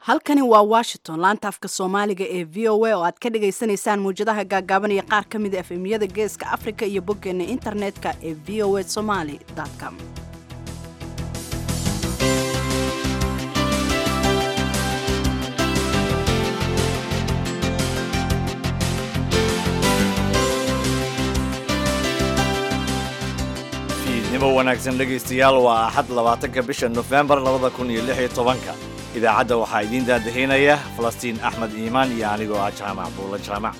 halkani waa washington laanta afka soomaaliga ee v o a oo aad ka dhagaysanaysaan muwjadaha gaagaaban iyo qaar ka mida efemyada geeska afrika iyo boggeena internetka ee v o a somaly com fiidnimo wanaagsan dhegaystayaal waa axad labaatanka bisha nofembar labada kun iyo lix iyo tobanka idaacadda waxaa idiin daadahaynaya falastiin axmed iimaan iyo anigoo ah jaamac buulla jaamac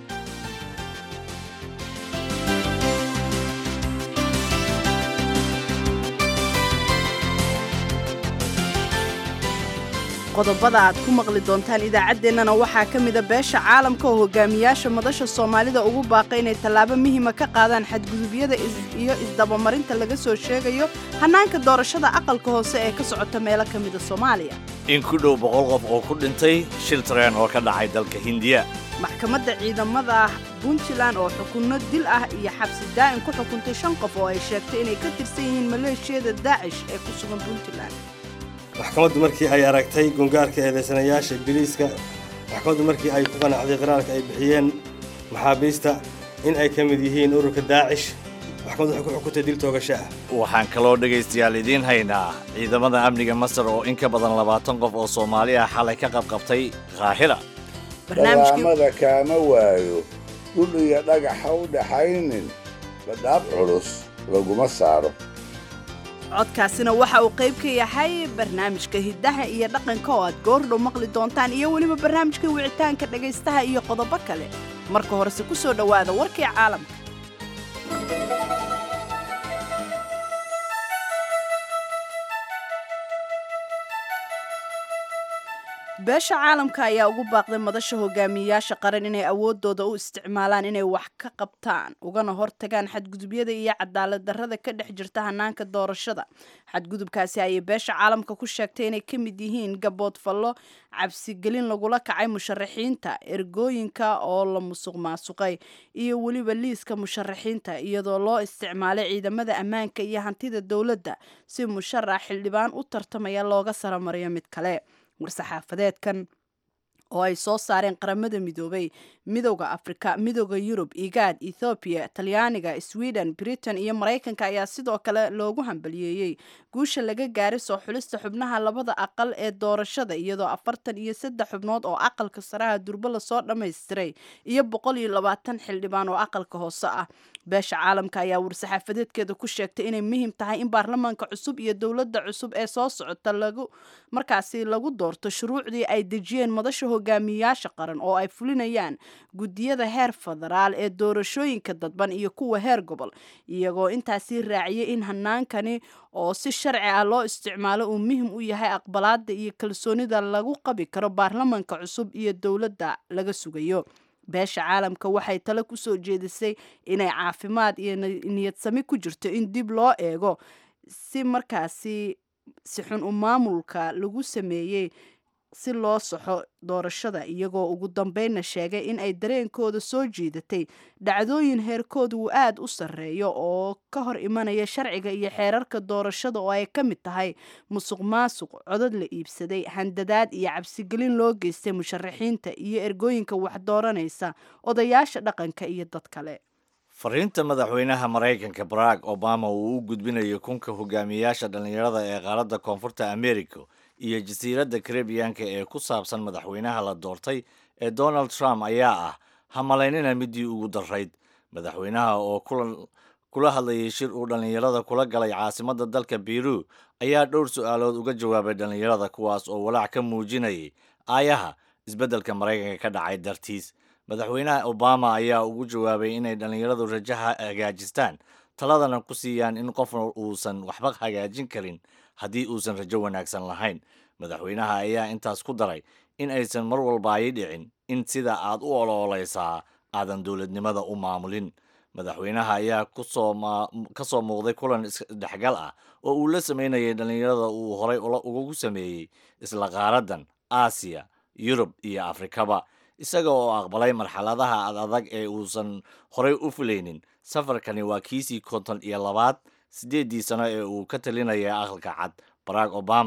qodobada aad ku maqli doontaan idaacaddeenana waxaa ka mida beesha caalamka oo hogaamiyaasha madasha soomaalida ugu baaqay inay tallaabo muhima ka qaadaan xadgudubyada iyo isdabamarinta laga soo sheegayo hannaanka doorashada aqalka hoose ee ka socota meelo ka mida soomaaliya in ku dhow boqol qof oo ku dhintay shil tareen oo ka dhacay dalka hindiya maxkamadda ciidamada puntland oo xukunno dil ah iyo xabsi daa'in ku xukuntay shan qof oo ay sheegtay inay ka tirsan yihiin maleeshiyada daacish ee ku sugan puntland maxkamaddu markii ay aragtay gungaarka eedaysanayaasha biliiska maxkamaddu markii ay ku qanacday qiraarka ay bixiyeen maxaabiista in ay ka mid yihiin ururka daacish maxkamaddu waxay ku xukuntay dil toogasho ah waxaan kaloo dhegaystayaal idiin haynaa ciidamada amniga masar oo in ka badan labaatan qof oo soomaali ah xalay ka qabqabtay qaahira dalaamada kaama waayo dhul iyo dhagaxa u dhaxaynin badhaab culus laguma saaro codkaasina waxa uu qayb ka yahay barnaamijka hiddaha iyo dhaqanka oo aad goordhow maqli doontaan iyo weliba barnaamijka wicitaanka dhegaystaha iyo qodobo kale marka horese ku soo dhowaada warkii caalamka beesha caalamka ayaa ugu baaqday madasha hogaamiyayaasha qaran inay awoodooda u isticmaalaan inay wax ka qabtaan ugana hortagaan xadgudubyada iyo cadaalad darrada ka dhex jirta hanaanka doorashada xadgudubkaasi ayay beesha caalamka ku sheegtay inay ka mid yihiin gabood fallo cabsigelin lagula kacay musharaxiinta ergooyinka oo la musuq maasuqay iyo weliba liiska musharaxiinta iyadoo loo isticmaalay ciidamada ammaanka iyo hantida dowladda si musharax xildhibaan u tartamaya looga saramariyo mid kale war-saxaafadeedkan oo ay soo saareen qaramada midoobay midowda afrika midowda yurub igaad ethoobiya talyaaniga sweden britain iyo maraykanka ayaa sidoo kale loogu hambaliyeeyey guusha laga gaaray soo xulista xubnaha labada aqal ee doorashada iyadoo afartan iyo saddex xubnood oo aqalka saraha durbo lasoo dhammaystiray iyo boqol iyo labaatan xildhibaan oo aqalka hoose ah beesha caalamka ayaa war-saxaafadeedkeeda ku sheegtay inay muhiim tahay in baarlamaanka cusub iyo dowladda cusub ee soo socota lagu markaasi lagu doorto shuruucdii ay dejiyeen madasha hogaamiyayaasha qaran oo ay fulinayaan guddiyada heer federaal ee doorashooyinka dadban iyo kuwa heer gobol iyagoo intaasii raaciyay in hanaankani oo si sharci ah loo isticmaalo uu muhim u yahay aqbalaada iyo kalsoonida lagu qabi karo baarlamaanka cusub iyo dowladda laga sugayo beesha caalamka waxay tale ku soo jeedisay inay caafimaad iyo niyadsami ku jirto in dib loo eego si markaasi si xun u maamulka lagu sameeyey si loo saxo doorashada iyagoo ugu dambeynna sheegay in ay dareenkooda soo jiidatay dhacdooyin heerkooda uu aad u sarreeyo oo ka hor imanaya sharciga iyo xeerarka doorashada oo ay ka mid tahay musuq maasuq codod la iibsaday handadaad iyo cabsigelin loo geystay musharaxiinta iyo ergooyinka wax dooranaysa odayaasha dhaqanka iyo dad kale fariinta madaxweynaha maraykanka barack obama uu u gudbinayo kunka hogaamiyayaasha dhallinyarada ee qaaradda koonfurta america iyo jasiiradda karebiyanka ee ku saabsan madaxweynaha la doortay ee donald trump ayaa ah hamalaynina midii ugu darayd madaxweynaha oo kula hadlayay shir uu dhallinyarada kula galay caasimadda dalka biru ayaa dhowr su-aalood uga jawaabay dhallinyarada kuwaas oo walaac ka muujinayay aayaha isbeddelka maraykanka ka dhacay dartiis madaxweynaha obama ayaa ugu jawaabay inay dhallinyaradu rajaha hagaajistaan taladana ku siiyaan in qofna uusan waxba hagaajin karin haddii uusan rajo wanaagsan lahayn madaxweynaha ayaa intaas ku daray in aysan mar walba ay dhicin in sida aad u ololeysaa aadan dowladnimada u maamulin madaxweynaha ayaa ka soo muuqday kulan isdhexgal ah oo uu la sameynayay dhallinyarada uu horay ugu sameeyey isla qaaradan aasiya yurub iyo afrikaba isaga oo aqbalay marxaladaha ad adag ee uusan horay u fulaynin safarkani waa kiisii konton iyo labaad siddeeddii sano ee uu ka talinaya aqalka cad barack obama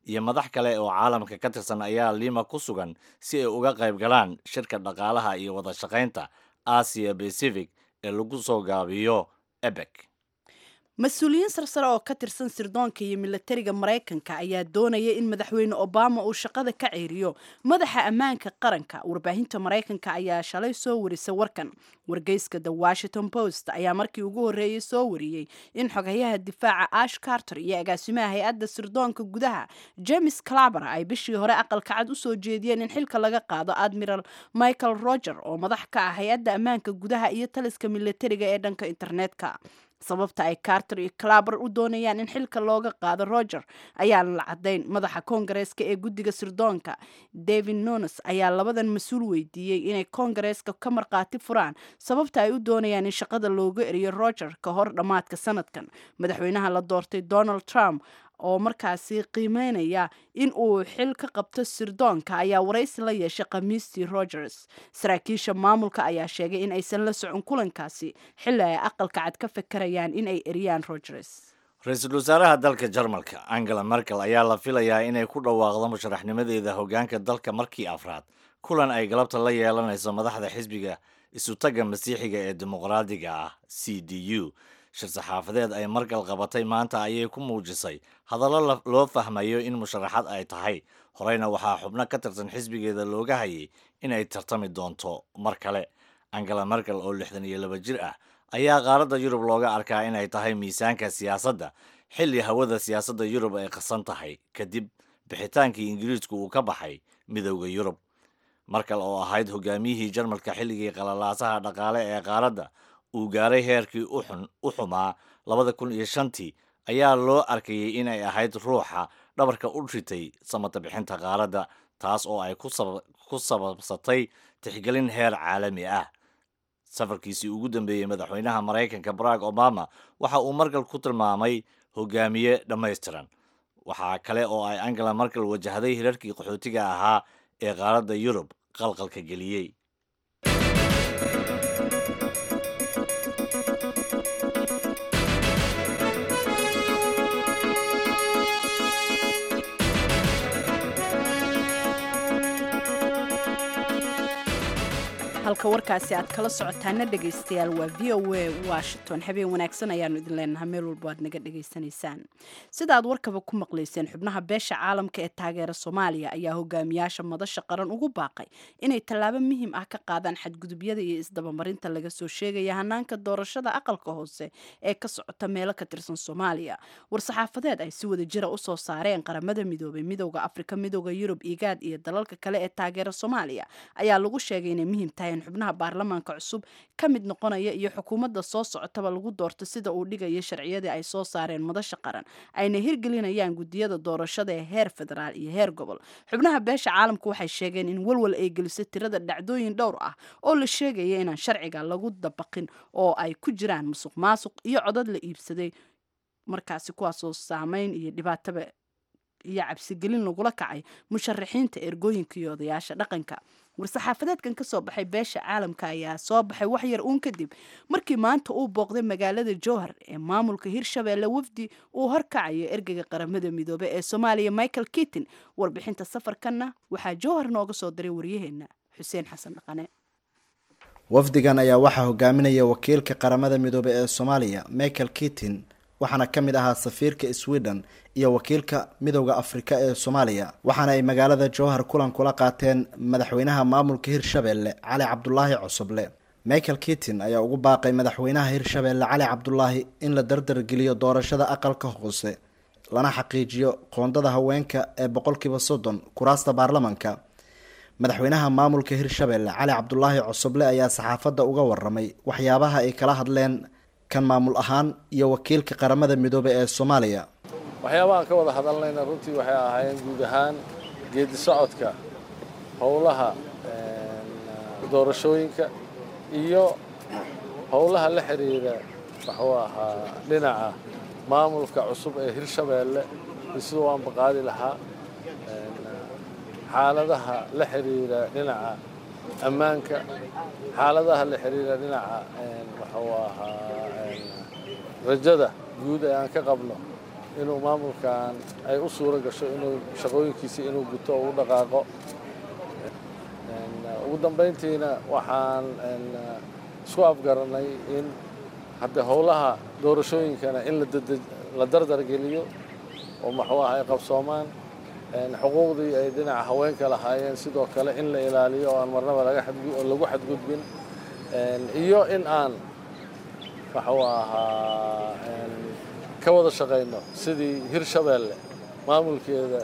iyo madax kale oo caalamka ka tirsan ayaa lima ku sugan si ay uga qayb galaan shirka dhaqaalaha iyo wada shaqaynta asia pacific ee lagu soo gaabiyo ebek mas-uuliyiin sarsare oo ka tirsan sirdoonka iyo milatariga maraykanka ayaa doonaya in madaxweyne obama uu shaqada ka ceeriyo madaxa ammaanka qaranka warbaahinta maraykanka ayaa shalay soo warisay warkan wargeyska the washington post ayaa markii ugu horreeyey soo wariyey in xogayaha difaaca ash carter iyo agaasimaha hay-adda sirdoonka gudaha james claber ay bishii hore aqalka cad usoo jeediyeen in xilka laga qaado admiral michael roger oo madax ka ah hay-adda ammaanka gudaha iyo taliska milatariga ee dhanka internetka sababta ay carter iyo claber u doonayaan in xilka looga qaado roger ayaan la cadayn madaxa koongareeska ee guddiga sirdoonka david nones ayaa labadan mas-uul weydiiyey inay koongareeska ka markhaati furaan sababta ay u doonayaan in shaqada looga eriyo roger ka hor dhammaadka sanadkan madaxweynaha la doortay donald trump oo markaasi qiimeynaya in uu xil ka qabto sirdoonka ayaa waraysi la yeeshay khamiistii rogers saraakiisha maamulka ayaa sheegay in aysan la socon kulankaasi xilli ay aqalka cad ka fakarayaan in ay eriyaan rogers ra-iisul wasaaraha dalka jarmalka angela merkel ayaa la filayaa inay ku dhawaaqdo musharaxnimadeeda hoggaanka dalka markii afraad kulan ay galabta la yeelanayso madaxda xisbiga isutaga masiixiga ee dimuqraadiga ah c d u shir saxaafadeed ay margal qabatay maanta ayay ku muujisay hadallo loo fahmayo in musharaxad ay tahay horeyna waxaa xubno ka tirsan xisbigeeda looga hayay inay tartami doonto mar kale angela merkel oo lixdan iyo laba jir ah ayaa qaaradda yurub looga arkaa inay tahay miisaanka siyaasadda xilli hawada siyaasadda yurub ay qasan tahay kadib bixitaankii ingiriisku uu ka baxay midowda yurub markal oo ahayd hogaamiyihii jarmalka xilligii qalalaasaha dhaqaale ee qaaradda uu gaaray heerkii u xumaa labada kun iyo shantii ayaa loo arkayay inay ahayd ruuxa dhabarka u ritay samata bixinta qaaradda taas oo ay ku sababsatay tixgelin heer caalami ah safarkiisii ugu dambeeyey madaxweynaha maraykanka barack obama waxa uu markal ku tilmaamay hogaamiye dhammaystiran waxaa kale oo ay angela markel wajahday hirarkii qaxootiga ahaa ee qaaradda yurub qalqalka geliyey halka warkaasi aad kala socotaana dhegaystayaal waa v o a washington habeen wanaagsan ayaanu idin leenahay meel walbo aad naga dhegaysanaysaan sida aad warkaba ku maqlayseen xubnaha beesha caalamka ee taageera soomaaliya ayaa hogaamiyaasha madasha qaran ugu baaqay inay tallaabo muhiim ah ka qaadaan xadgudubyada iyo isdabamarinta laga soo sheegaya hanaanka doorashada aqalka hoose ee ka socota meelo ka tirsan soomaaliya war-saxaafadeed ay si wada jira usoo saareen qaramada midoobay midowda afrika midowda yurub igaad iyo dalalka kale ee taageera soomaaliya ayaa lagu sheegay inay muhiim tahay in xubnaha baarlamaanka cusub ka mid noqonaya iyo xukuumadda soo socotaba lagu doorto sida uu dhigayo sharciyadii ay soo saareen madasha qaran ayna hirgelinayaan gudiyada doorashada ee heer federaal iyo heer gobol xubnaha beesha caalamka waxay sheegeen in walwal ay geliso tirada dhacdooyin dhowr ah oo la sheegaya inaan sharciga lagu dabaqin oo ay ku jiraan musuq maasuq iyo codad la iibsaday markaasi kuwaasoo saameyn iyo dhibaataba iyo cabsigelin lagula kacay musharaxiinta ergooyinka iyo odayaasha dhaqanka war-saxaafadeedkan ka soo baxay beesha caalamka ayaa soo baxay wax yar uun kadib markii maanta uu booqday magaalada jowhar ee maamulka hirshabeelle wafdi uu horkacayo ergeyga qaramada midoobe ee soomaaliya michael kitin warbixinta safarkanna waxaa jowhar nooga soo diray waryaheena xuseen xasan dhaqane wafdigan ayaa waxaa hogaaminaya wakiilka qaramada midoobe ee soomaaliya michael kitin waxaana ka mid ahaa safiirka sweden iyo wakiilka midowda afrika ee soomaaliya waxaana ay magaalada jowhar kulan kula qaateen madaxweynaha maamulka hirshabeelle cali cabdulaahi cosoble michael kitin ayaa ugu baaqay madaxweynaha hirshabeelle cali cabdulaahi in la dardargeliyo doorashada aqalka hoose lana xaqiijiyo qoondada haweenka ee boqolkiiba soddon kuraasta baarlamanka madaxweynaha maamulka hirshabeelle cali cabdulaahi cosoble ayaa saxaafadda uga waramay waxyaabaha ay kala hadleen kan maamul ahaan iyo wakiilka qaramada midoobe ee soomaaliya waxyaabahaan ka wada hadalnayna runtii waxay ahaayeen guud ahaan geedi socodka howlaha doorashooyinka iyo howlaha la xiriira waxuu ahaa dhinaca maamulka cusub ee hirshabeelle iyo siduu aan baqaadi lahaa xaaladaha la xiriira dhinaca ammaanka xaaladaha la xiriira dhinaca waxuu ahaa rajada guud ee aan ka qabno inuu maamulkan ay u suuro gasho inuu shaqooyinkiisii inuu guto oo u dhaqaaqo ugu dambayntiina waxaan isku afgaranay in hadde howlaha doorashooyinkana in la dardargeliyo oo maxuu ah ay qabsoomaan xuquuqdii ay dhinaca haweenka lahaayeen sidoo kale in la ilaaliyo oo aan marnaba lagu xadgudbin iyo in aan maxuu ahaa ka wada shaqayno sidii hirshabeelle maamulkeeda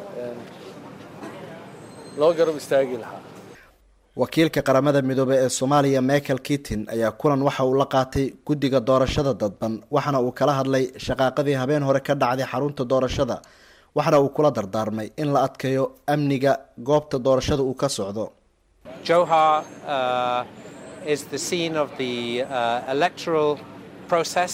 loo garab istaagi lahaa wakiilka qaramada midoobey ee soomaaliya michael kitin ayaa kulan waxa uu la qaatay guddiga doorashada dadban waxaana uu kala hadlay shaqaaqadii habeen hore ka dhacday xarunta doorashada waxaana uu kula dardaarmay in la adkeeyo amniga goobta doorashada uu ka socdo Johar uh, is the scene of the uh, electoral process.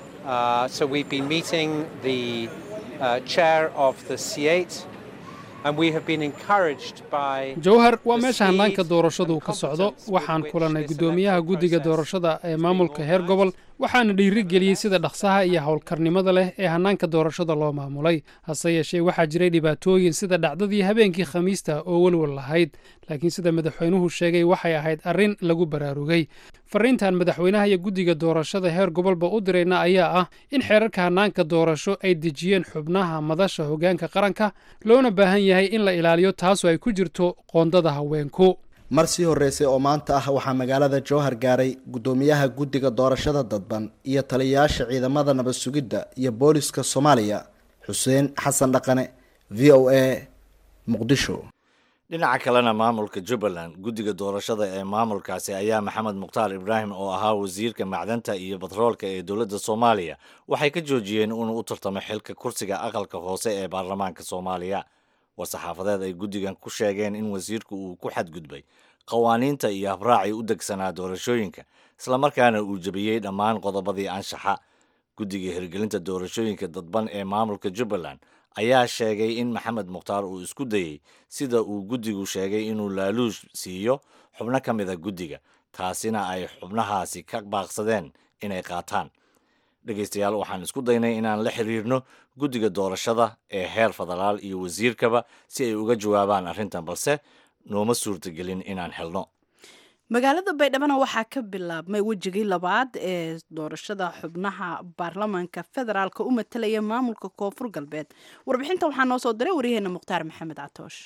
Uh, so we've been meeting the uh, chair of the C8 and we have been encouraged by jowhar waa the meesha hannaanka speed doorashadu and ka socdo competence waxaan with which kulannay this guddoomiyaha electoral guddiga process doorashada ee is maamulka being heer gobol organised. waxaana dhiirigeliyey sida dhaqsaha iyo howlkarnimada leh ee hannaanka doorashada loo maamulay hase yeeshee waxaa jiray dhibaatooyin sida dhacdadii habeenkii khamiista oo welwel lahayd laakiin sida madaxweynuhu sheegay waxay ahayd arrin lagu baraarugay fariintan madaxweynaha iyo guddiga doorashada heer gobolba u dirayna ayaa ah in xeerarka hannaanka doorasho ay dejiyeen xubnaha madasha hoggaanka qaranka loona baahan yahay in la ilaaliyo taasoo ay ku jirto qoondada haweenku mar sii horreysay oo maanta ah waxaa magaalada jowhar gaaray guddoomiyaha guddiga doorashada dadban iyo taliyayaasha ciidamada nabad sugidda iyo booliska soomaaliya xuseen xasan dhaqane v o a muqdisho dhinaca kalena maamulka jubbaland guddiga doorashada ee maamulkaasi ayaa maxamed mukhtaar ibraahim oo ahaa wasiirka macdanta iyo batroolka ee dowladda soomaaliya waxay ka joojiyeen inuu u tartamo xilka kursiga aqalka hoose ee baarlamaanka soomaaliya war-saxaafadeed ay guddigan ku sheegeen in wasiirku uu ku xadgudbay qawaaniinta iyo habraacii u degsanaa doorashooyinka islamarkaana uu jebiyey dhammaan qodobadii anshaxa guddiga hirgelinta doorashooyinka dadban ee maamulka jubbaland ayaa sheegay in maxamed mukhtaar uu isku dayey sida uu guddigu sheegay inuu laaluush siiyo xubno ka mid a guddiga taasina ay xubnahaasi ka baaqsadeen inay qaataan dhegaystayaal waxaan isku daynay inaan la xiriirno guddiga doorashada ee heer federaal iyo wasiirkaba si ay uga jawaabaan arrintan balse nooma suurtagelin inaan helno magaalada baydhabana waxaa ka bilaabmay wejigii labaad ee doorashada xubnaha baarlamaanka federaalka u matalaya maamulka koonfur galbeed warbixinta waxaa noo soo diray waryaheena mukhtaar maxamed catoosh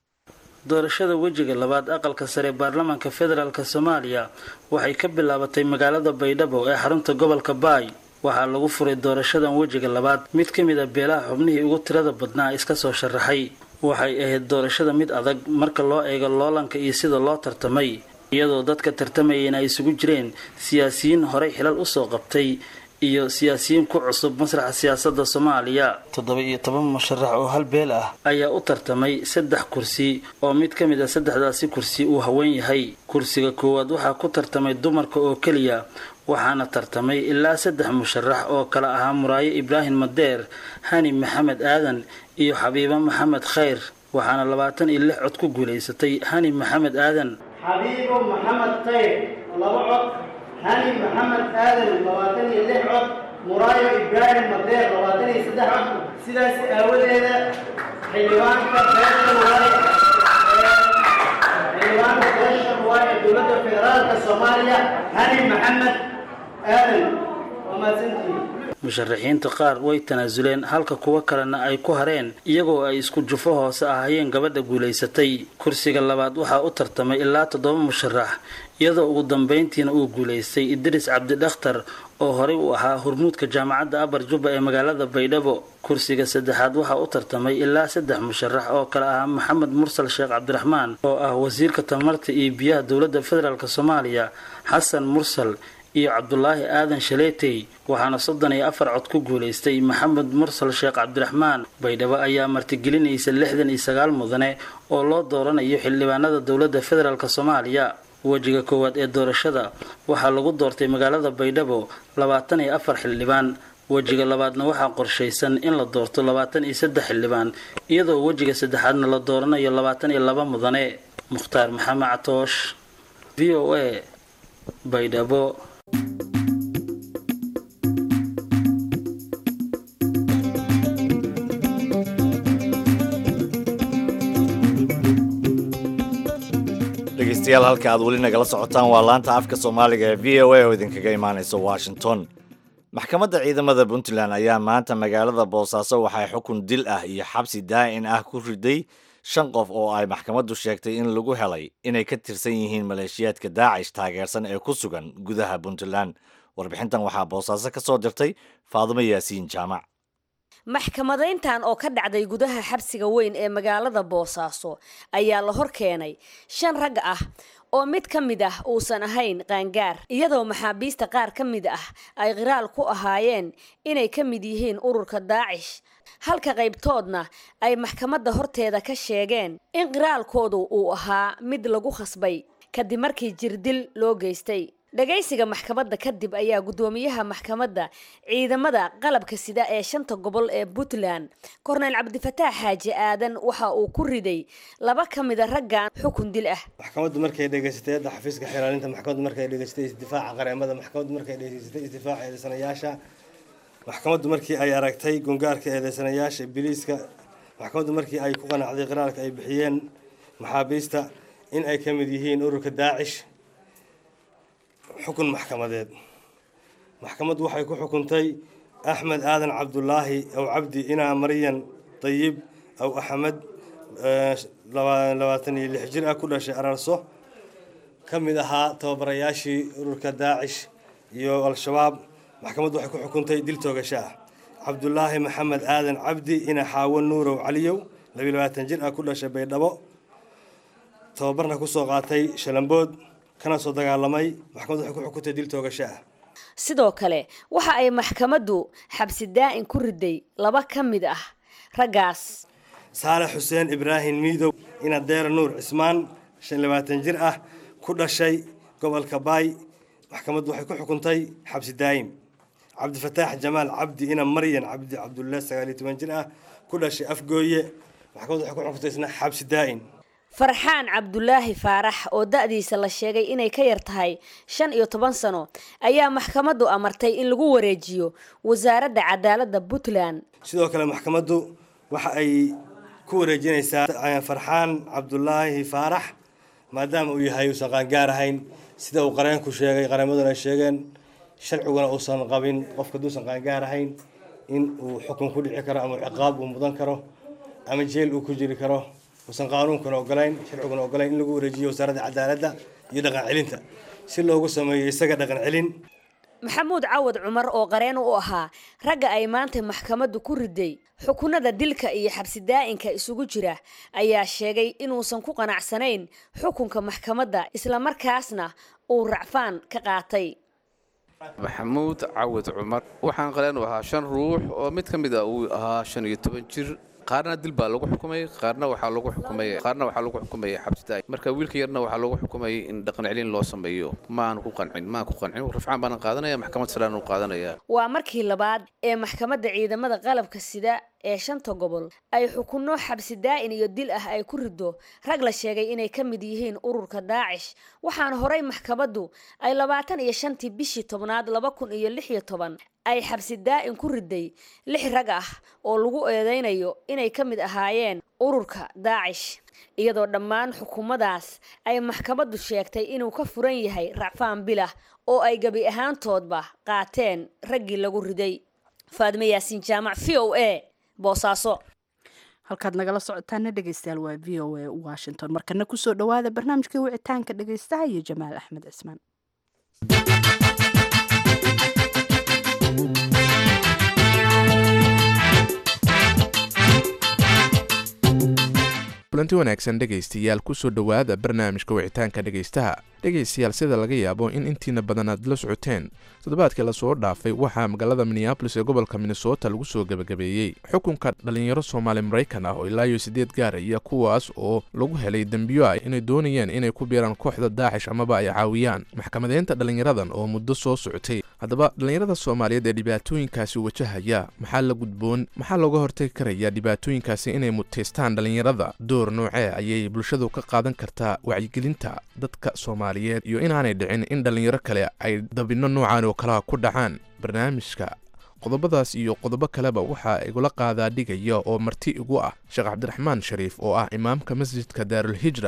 doorashada wejiga labaad aqalka sare ee baarlamaanka federaalk soomaaliya waxay ka bilaabatay magaalada baydhabo ee xarunta gobolka baay waxaa lagu furay doorashadan wejiga labaad mid ka mid a beelaha xubnihii ugu tirada badnaa iska soo sharaxay waxay ahayd doorashada mid adag marka loo eego loolanka iyo sida loo tartamay iyadoo dadka tartamayeen ay isugu jireen siyaasiyiin horey xilal usoo qabtay iyo siyaasiyiin ku cusub masraxa siyaasada soomaaliya toddoba iyo toban musharax oo hal beel ah ayaa u tartamay saddex kursi oo mid ka mid a saddexdaasi kursi uu haween yahay kursiga koowaad waxaa ku tartamay dumarka oo keliya waxaana tartamay ilaa saddex musharax oo kala ahaa muraayo ibraahim madeer hani maxamed aadan iyo xabiibo maxamed khayr waxaana labaatan iyo lix cod ku guulaysatay hani maxamed aadan xabiibo maxamed khayr laba cod hani maxamed aadan labaatan iyo lix cod muraayo ibraahim madeer labaatan iyo saddex cod sidaas aawadeeda xildhibaanka beesha waaye xildhibaanka beesha waaye ee dowladda federaalka soomaaliya hani maxamed aadan waa mahadsantihiin musharaxiinta qaar way tanaasuleen halka kuwo kalena ay ku hareen iyagoo ay isku jufo hoose ahayeen gabadha guulaysatay kursiga labaad waxaa u tartamay ilaa toddoba musharax iyadoo ugu dambeyntiina uu guulaystay idris cabdidakhtar oo horey u ahaa hormuudka jaamacadda abar jubba ee magaalada baydhabo kursiga saddexaad waxaa u tartamay ilaa saddex musharax oo kale ahaa maxamed mursal sheekh cabdiraxmaan oo ah wasiirka tamarta iyo biyaha dowladda federaalk soomaaliya xasan mursal iyo cabdulaahi aadan shaleetey waxaana soddon iyo afar cod ku guulaystay maxamed mursal sheekh cabdiraxmaan baydhabo ayaa martigelinaysa lixdan iyo sagaal mudane oo loo dooranayo xildhibaanada dowladda federaalk soomaaliya wejiga koowaad ee doorashada waxaa lagu doortay magaalada baydhabo labaatan iyo afar xildhibaan wejiga labaadna waxaa qorshaysan in la doorto labaatan iyo saddex xildhibaan iyadoo wejiga saddexaadna la dooranayo labaatan iyo laba mudane mukhtaar maxamed catoosh v o a baydhabo dhegaystayaal halka aad weli nagala socotaan waa laanta afka soomaaliga ee v o a oo idinkaga imaanaysa washington maxkamadda ciidamada puntland ayaa maanta magaalada boosaaso waxay xukun dil ah iyo xabsi daa'in ah ku riday shan qof oo ay maxkamaddu sheegtay in lagu helay inay ka tirsan yihiin maleeshiyaadka daacish taageersan ee ku sugan gudaha puntland warbixintan waxaa boosaaso ka soo dirtay faadumo yaasiin jaamac maxkamadayntan oo ka dhacday gudaha xabsiga weyn ee magaalada boosaaso ayaa la hor keenay shan rag ah oo mid ka mid ah uusan ahayn qaangaar iyadoo maxaabiista qaar ka mid ah ay qiraal ku ahaayeen inay ka mid yihiin ururka daacish halka qaybtoodna ay maxkamadda horteeda ka sheegeen in qiraalkoodu uu ahaa mid lagu khasbay kadib markii jirdil loo geystay dhagaysiga maxkamadda kadib ayaa guddoomiyaha maxkamadda ciidamada qalabka sida ee shanta gobol ee puntland korneyl cabdifataax xaaji aadan waxa uu ku riday laba ka mida raggan xukun dil ah maxkamaddu markay dhegaysatay hadda xafiiska xiraalinta maxkamaddu markay dhegaysatay isdifaaca qareemada maxkamaddu markay dhegaysatay isdifaaca eedeysanayaasha maxkamaddu markii ay aragtay gungaarka eedeysanayaasha biliiska maxkamaddu markii ay ku qanacday qiraalka ay bixiyeen maxaabiista in ay ka mid yihiin ururka daacish xukun maxkamadeed maxkamaddu waxay ku xukuntay axmed aadan cabdulaahi aw cabdi inaa maryan dayib aw axmed labaatan iyo lix jir ah ku dhashay ararso ka mid ahaa tababarayaashii ururka daacish iyo al-shabaab maxkamaddu waxay ku xukuntay dil toogasho ah cabdulaahi maxamed aadan cabdi ina xaawo nuurow caliyow labiyo labaatan jir ah ku dhashay baydhabo tababarna kusoo qaatay shalambood kana soo dagaalamay maxkamaddu waxay ku xukuntay dil toogasho ah sidoo kale waxa ay maxkamaddu xabsi daa'in ku riday laba ka mid ah raggaas saale xuseen ibraahim miidow ina deera nuur cismaan shan labaatan jir ah ku dhashay gobolka baay maxkamaddu waxay ku xukuntay xabsi daa'im cabdifataax jamaal cabdi ina maryan cabdi cabdulle sagaal iyo toban jir ah ku dhashay afgooye maxkamaddu waxay ku xukuntay isna xabsi daa'in farxaan cabdulaahi faarax oo da-diisa la sheegay inay ka yar tahay shan iyo toban sano ayaa maxkamaddu amartay in lagu wareejiyo wasaaradda cadaaladda puntland sidoo kale maxkamaddu waxa ay ku wareejinaysaa farxaan cabdulaahi faarax maadaama uu yahay uusan qaangaar ahayn sida uu qareenku sheegay qareemaduna ay sheegeen sharciguna uusan qabin qofka haduusan qaangaar ahayn in uu xukun ku dhici karo ama ciqaab uu mudan karo ama jeel uu ku jiri karo uusan qaanuunkuna ogolayn sharciguna ogolayn in lagu wareejiyo wasaaradda cadaaladda iyo dhaqan celinta si loogu sameeyo isaga dhaqan celin maxamuud cawad cumar oo qareen u ahaa ragga ay maanta maxkamaddu ku riday xukunada dilka iyo xabsi daa'inka isugu jira ayaa sheegay inuusan ku qanacsanayn xukunka maxkamadda islamarkaasna uu racfaan ka qaatay maxamuud cawad cumar waxaan qareen u ahaa shan ruux oo mid ka mid a uu ahaa shan iyo toban jir qaarna dil baa lagu xukumay qaarna waxaa lagu xukumay qaarna waxaa lagu xukumaya xabsi daa'im marka wiilka yarna waxaa lagu xukumayay in dhaqan celin loo sameeyo ma aanu ku qancin ma aan ku qancin rafcaan baanan qaadanaya maxkamad saraan uu qaadanaya waa markii labaad ee maxkamadda ciidamada qalabka sida ee shanta gobol ay xukunno xabsi daa'in iyo dil ah ay ku rido rag la sheegay inay ka mid yihiin ururka daacish waxaana horey maxkamaddu ay labaatan iyo shantii bishii tobnaad laba kun iyo lix iyo toban ay xabsi daa'in ku riday lix rag ah oo lagu eedeynayo inay ka mid ahaayeen ururka daacish iyadoo dhammaan xukuumadaas ay maxkamaddu sheegtay inuu ka furan yahay racfaan bilah oo ay gebi ahaantoodba qaateen raggii lagu riday faadime yaasiin jaamac v o a boosaaso halkaad nagala socotaana dhegeystayaal waa v o a washington markana kusoo dhawaada barnaamijkii wicitaanka dhegeystaha iyo jamaal axmed cismaan kulanti wanaagsan dhegaystayaal kusoo dhowaada barnaamijka wicitaanka dhegaystaha dhegaystayaal sida laga yaabo in intiina badan aad la socoteen toddobaadkii lasoo dhaafay waxaa magaalada minneabolis ee gobolka minnesota lagu soo gebagabeeyey xukunka dhallinyaro soomaali maraykan ah oo ilaa iyo siddeed gaaraya kuwaas oo lagu helay dembiyo ah inay doonayeen inay ku biiraan kooxda daacish amaba ay caawiyaan maxkamadeynta dhallinyaradan oo muddo soo socotay haddaba dhallinyarada soomaaliyeed ee dhibaatooyinkaasi wajahaya maxaa la gudboon maxaa looga hortagi karaya dhibaatooyinkaasi inay mutaystaan dhallinyarada door noocee ayay bulshadu ka qaadan kartaa wacyigelinta dadka soomaaliyeed iyo inaanay dhicin in dhallinyaro kale ay dabinno noocan oo kalaha ku dhacaan barnaamijka qodobadaas iyo qodobo kaleba waxaa igula qaadaa dhigaya oo marti igu ah sheekh cabdiraxmaan shariif oo ah imaamka masjidka daarulhijra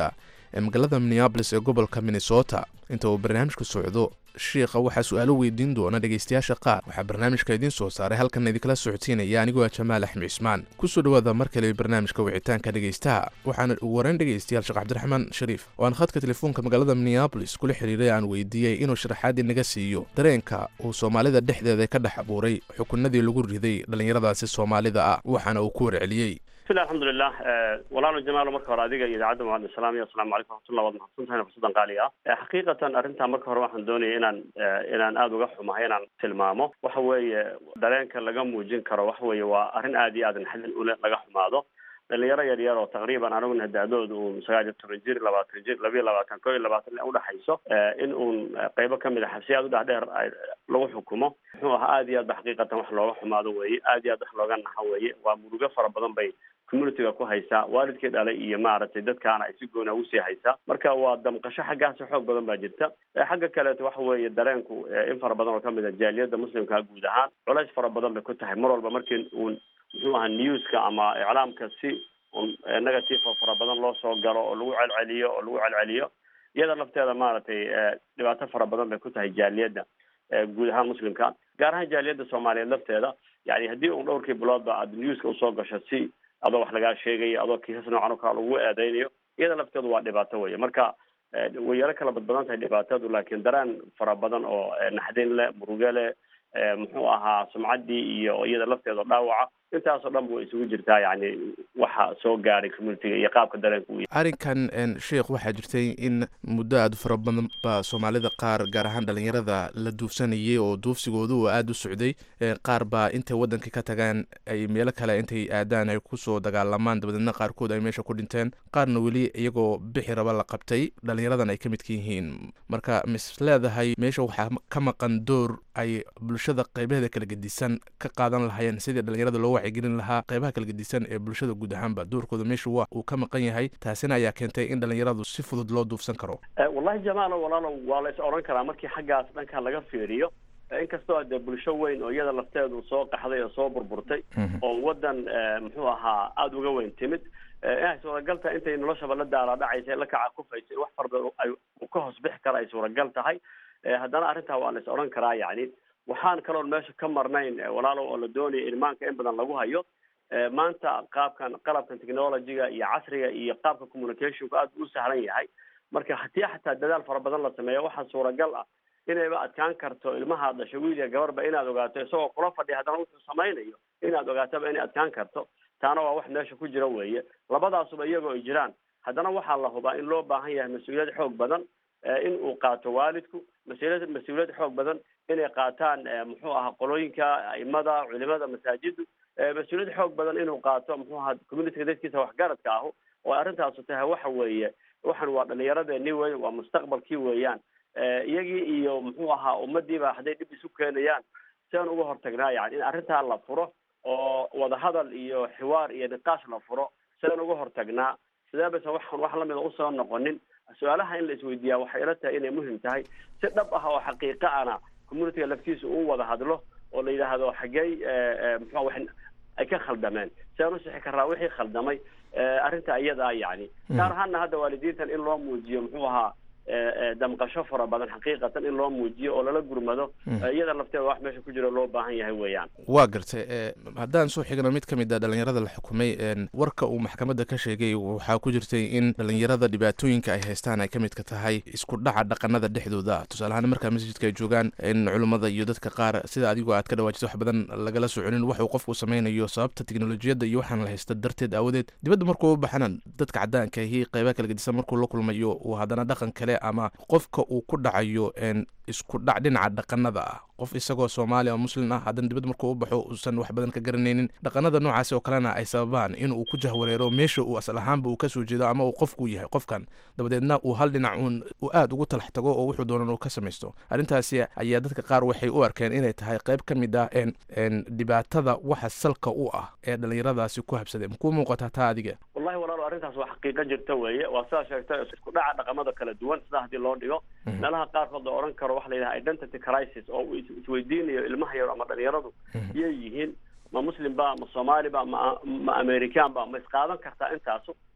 ee magaalada minneabolis ee gobolka minnesota inta uu barnaamijku socdo shiikha waxaa su-aalo weydiin doona dhegaystayaasha qaar waxaa barnaamijka idiin soo saaray halkan idinkala socodsiinaya anigoo ah jamaal axmed cismaan kusoo dhawaada mar kale barnaamijka wicitaanka dhegaystaha waxaana ugu horeyn dhegaystayaal sheekh cabdiraxmaan shariif oo aan khadka telefoonka magaalada minneabolis kula xiriiray aan weydiiyey inuu sharaxaadii naga siiyo dareenka uu soomaalida dhexdeeda ka dhex abuuray xukunadii lagu riday dhallinyaradaasi soomaalida ah waxaana uu ku warceliyey bismillah alxamdulilah walaalo jamaalo marka hore adiga iyo idaacadda mucadin salaamiya asalamu calaykum raxmatullah waad mahadsantahay fursadan qaali ah xaqiiqatan arrintaa marka hore waxaan doonaya inaan inaan aada uga xumahay inaan tilmaamo waxa weeye dareenka laga muujin karo waxa weeye waa arrin aada iyo aada naxdin ule laga xumaado dhalinyaro yar yar oo taqriiban aniguna da-dooda uun sagaal iyo toban jir labaatan jir labiyo labaatan ko iyo labaatan udhexayso in uun qeybo kamid a xabsiyaad udhexdheer lagu xukumo muxuu ahaa aada iyo aad ba xaqiiqatan wax looga xumaado weeye aada iyo aad wax looga naxo weeye waa murugo fara badan bay communityga ku haysaa waalidkii dhalay iyo maaragtay dadkaana ay si goona usii haysaa marka waa damqasho xaggaasi xoog badan baa jirta xagga kaleeto waxa weeye dareenku in fara badan oo kamid a jaaliyadda muslimka guud ahaan culays fara badan bay ku tahay mar walba markii uun muxuu ahaa newska ama iclaamka si un negative oo fara badan loo soo galo oo lagu celceliyo oo lagu celceliyo iyada lafteeda maaragtay dhibaato fara badan bay ku tahay jaaliyadda guud ahaan muslimka gaar ahaan jaaliyadda soomaaliyeed lafteeda yani haddii un dhowrkii biloodba aad newska usoo gasho si adoo wax lagaa sheegayo adoo kiisas noocan oo kale lagu eedeynayo iyada lafteedu waa dhibaato weye marka way yaro kala badbadan tahay dhibaatadu laakiin dareen fara badan oo naxdin leh muruge leh muxuu ahaa sumcaddii iyo iyada lafteeda dhaawaca intaasoo dhan bu isugu jirtaa yani waxa soo gaaray communitiga iyo qaabka dareenka u arrinkan sheikh waxaa jirtay in muddo aada fara badan ba soomaalida qaar gaar ahaan dhalinyarada la duufsanayay oo duufsigooda uu aada u socday qaar baa intay waddanka ka tagaan ay meelo kale intay aadaan ay kusoo dagaalamaan dabadeedna qaarkood ay meesha ku dhinteen qaarna weli iyagoo bixi raba la qabtay dhalinyaradan ay ka midka yihiin marka mis leedahay meesha waxaa ka maqan door ay bulshada qeybaheeda kala gedisan ka qaadan lahaayeen sidii dhalinyarada loo wacyigelin lahaa qeybaha kala gedisan ee bulshada guud ahaanba doorkooda meesha waa uu ka maqan yahay taasina ayaa keentay in dhalinyaradu si fudud loo duufsan karo wallahi jamaalo walaalo waa la is odhan karaa markii xaggaas dhanka laga fiiriyo inkastoo dee bulsho weyn oo iyada lafteedu soo qaxday oo soo burburtay oo waddan muxuu ahaa aada uga weyn timid inay suuragal tahay intay noloshaba la daala dhacaysa la kaca kufaysa in wax farbadan ay ka hoos bixi kara ay suuragal tahay haddana arrintaa waa la is odhan karaa yani waxaan kaloon meesha ka marnayn walaalow oo la doonaya in maanka in badan lagu hayo maanta qaabkan qalabkan technologyga iyo casriga iyo qaabka communicationku aada u sahlan yahay marka haddii xataa dadaal fara badan la sameeyo waxaa suuragal ah inayba adkaan karto ilmaha dhasho wiil iyo gabarba inaad ogaato isagoo kula fadhiya haddana wuxuu samaynayo inaad ogaatoba inay adkaan karto taana waa wax meesha ku jira weeye labadaasuba iyagoo ay jiraan haddana waxaa la hubaa in loo baahan yahay mas-uuliyad xoog badan in uu qaato waalidku mas-uuliyad mas-uuliyad xoog badan inay qaataan muxuu ahaa qolooyinka aimada culimada masaajiddu mas-uuliyad xoog badan inuu qaato muxuu ahaa communityga dadkiisa waxgaradka ahu oo arrintaasu tahay waxa weeye waxan waa dhalinyaradeenii wey waa mustaqbalkii weeyaan iyagii iyo muxuu ahaa ummadiiba hadday dhib isu keenayaan siaan uga hortagnaa yani in arrintaa la furo oo wadahadal iyo xiwaar iyo niqaash la furo sidaan uga hortagnaa sidee baysan waxan wax lamida usoo noqonin su-aalaha in la isweydiiyaa waxay ila tahay inay muhim tahay si dhab ah oo xaqiiqa ana communityga laftiisa uu wada hadlo oo la yidhaahdo xaggey muxua wax ay ka khaldameen sidaan u sixi karaa wixii khaldamay arrinta iyadaa yani gaar ahaana hadda waalidiintan in loo muujiyo muxuu ahaa damqasho fara badan xaqiiqatan in loo muujiyo oo lala gurmado iyada lafteeda wax meesha ku jiro loo baahan yahay weeyaan waa gartay haddaan soo xigno mid ka mid a dhalinyarada la xukumay warka uu maxkamadda ka sheegay waxaa ku jirtay in dhalinyarada dhibaatooyinka ay haystaan ay ka midka tahay isku dhaca dhaqanada dhexdooda tusaale ahaan markaa masjidka ay joogaan in culummada iyo dadka qaar sida adigu aad ka dhawaajisa wax badan lagala soconin wax uu qofku samaynayo sababta teknolojiyadda iyo waxaan la haysta darteed aawadeed dibadda markuu u baxana dadka caddaanka ahi qeybaha kala gedisan markuu la kulmayo uu haddana dhaqan kale ama qofka uu ku dhacayo isku dhac dhinaca dhaqanada ah qof isagoo soomaali oo muslim ah haddana dibad markuu u baxo uusan wax badan ka garanaynin dhaqanada noocaasi oo kalena ay sababaan inuu ku jahwareero meesha uu asal ahaanba uu kasoo jeedo ama uu qofku yahay qofkan dabadeedna uu hal dhinac uun uu aada ugu talax tago oo wuxuu doonan uu ka samaysto arrintaasi ayaa dadka qaar waxay u arkeen inay tahay qayb ka mid ah dhibaatada waxa salka u ah ee dhalinyaradaasi ku habsadeen makuu muuqataa taa adiga wallahi walaalo arrintaas waa xaqiiqo jirta weeye waa sidaa sheegtay isku dhaca dhaqamada kala duwan sidaa haddii loo dhigo meelaha qaarkood la odhan karo waxa la yidhaha identity crisis oo uu isweydiinayo ilmaha yar ama dhalinyaradu iyay yihiin ma muslim ba ma soomaali ba ma ma american ba ma isqaadan kartaa intaasu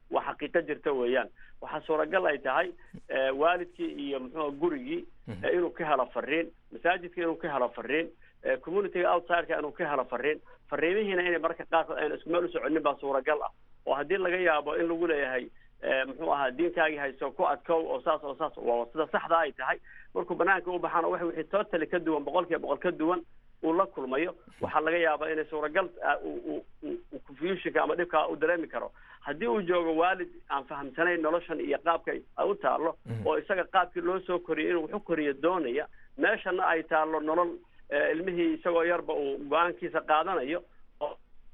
waa xaqiiqo jirta weeyaan waxaa suuragal ay tahay waalidkii iyo muxuu gurigii inuu ka helo fariin masaajidka inuu ka helo fariin communityga outsideka inuu ka helo fariin fariimihiina inay mararka qaarkood ayna isku meel u soconin baa suuragal ah oo haddii laga yaabo in lagu leeyahay muxuu ahaa diinkaagii hayso ku adkow oo saas oo saas waa sida saxda ay tahay markuu banaanka u baxaana wax wixii totally ka duwan boqol kiiba boqol ka duwan uu la kulmayo waxaa laga yaabaa inay suuragal confusionka ama dhibkaa u dareemi karo haddii uu joogo waalid aan fahamsanayn noloshan iyo qaabka ay u taalo oo isaga qaabkii loo soo koriyay inuu wax u koriyo doonaya meeshana ay taalo nolol ilmihii isagoo yarba uu go-aankiisa qaadanayo oo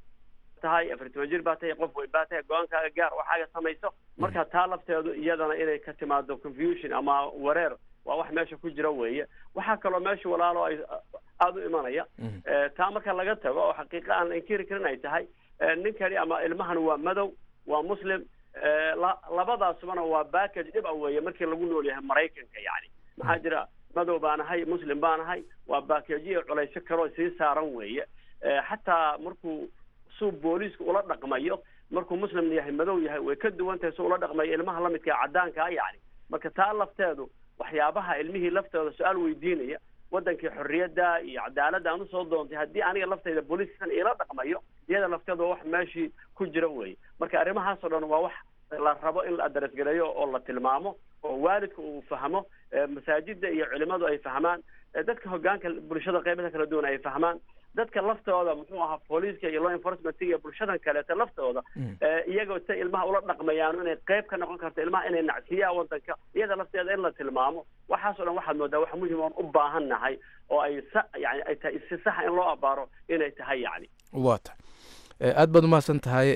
tahay afar toban jir baa tahay qof weyn baa tahay go-aankaaga gaar waxaaga samayso marka taa lafteedu iyadana inay ka timaado confusion ama wareer waa wax meesha ku jira weeye waxaa kaloo meesha walaalo ay aada u imanaya taa marka laga tago oo xaqiiqa aan inkiri karin ay tahay ninkani ama ilmahan waa madow waa muslim labadaasubana waa backage dhib a weeye markii lagu nool yahay maraykanka yani maxaa jira madow baan ahay muslim baan ahay waa baakeejiyo culaysyo kaloo sii saaran weeye xataa markuu suu booliisku ula dhaqmayo markuu muslim yahay madow yahay way ka duwan tahay suu ula dhaqmayo ilmaha lamidka ee caddaankaa yani marka taa lafteedu waxyaabaha ilmihii laftooda su-aal weydiinaya wadankii xorriyadda iyo cadaaladda aan usoo doontay haddii aniga laftayda booliiskan iila dhaqmayo iyada lafteeda waa wax meeshii ku jira weeye marka arrimahaasoo dhan waa wax la rabo in la adarasgareeyo oo la tilmaamo oo waalidka uu fahmo masaajida iyo culimadu ay fahmaan dadka hogaanka bulshada qeybaha kala duwan ay fahmaan dadka laftooda muxuu ahaa booliiska iyo law enforcement iyo bulshadan kaleeto laftooda iyagoo say ilmaha ula dhaqmayaan inay qeyb ka noqon karto ilmaha inay nacsiyaan wadanka iyada lafteeda in la tilmaamo waxaas o dhan waxaad moodaa wax muhim oon u baahan nahay oo ay sa yani ay tahay si saxa in loo abaaro inay tahay yani waa tahay aada baad umahadsan tahay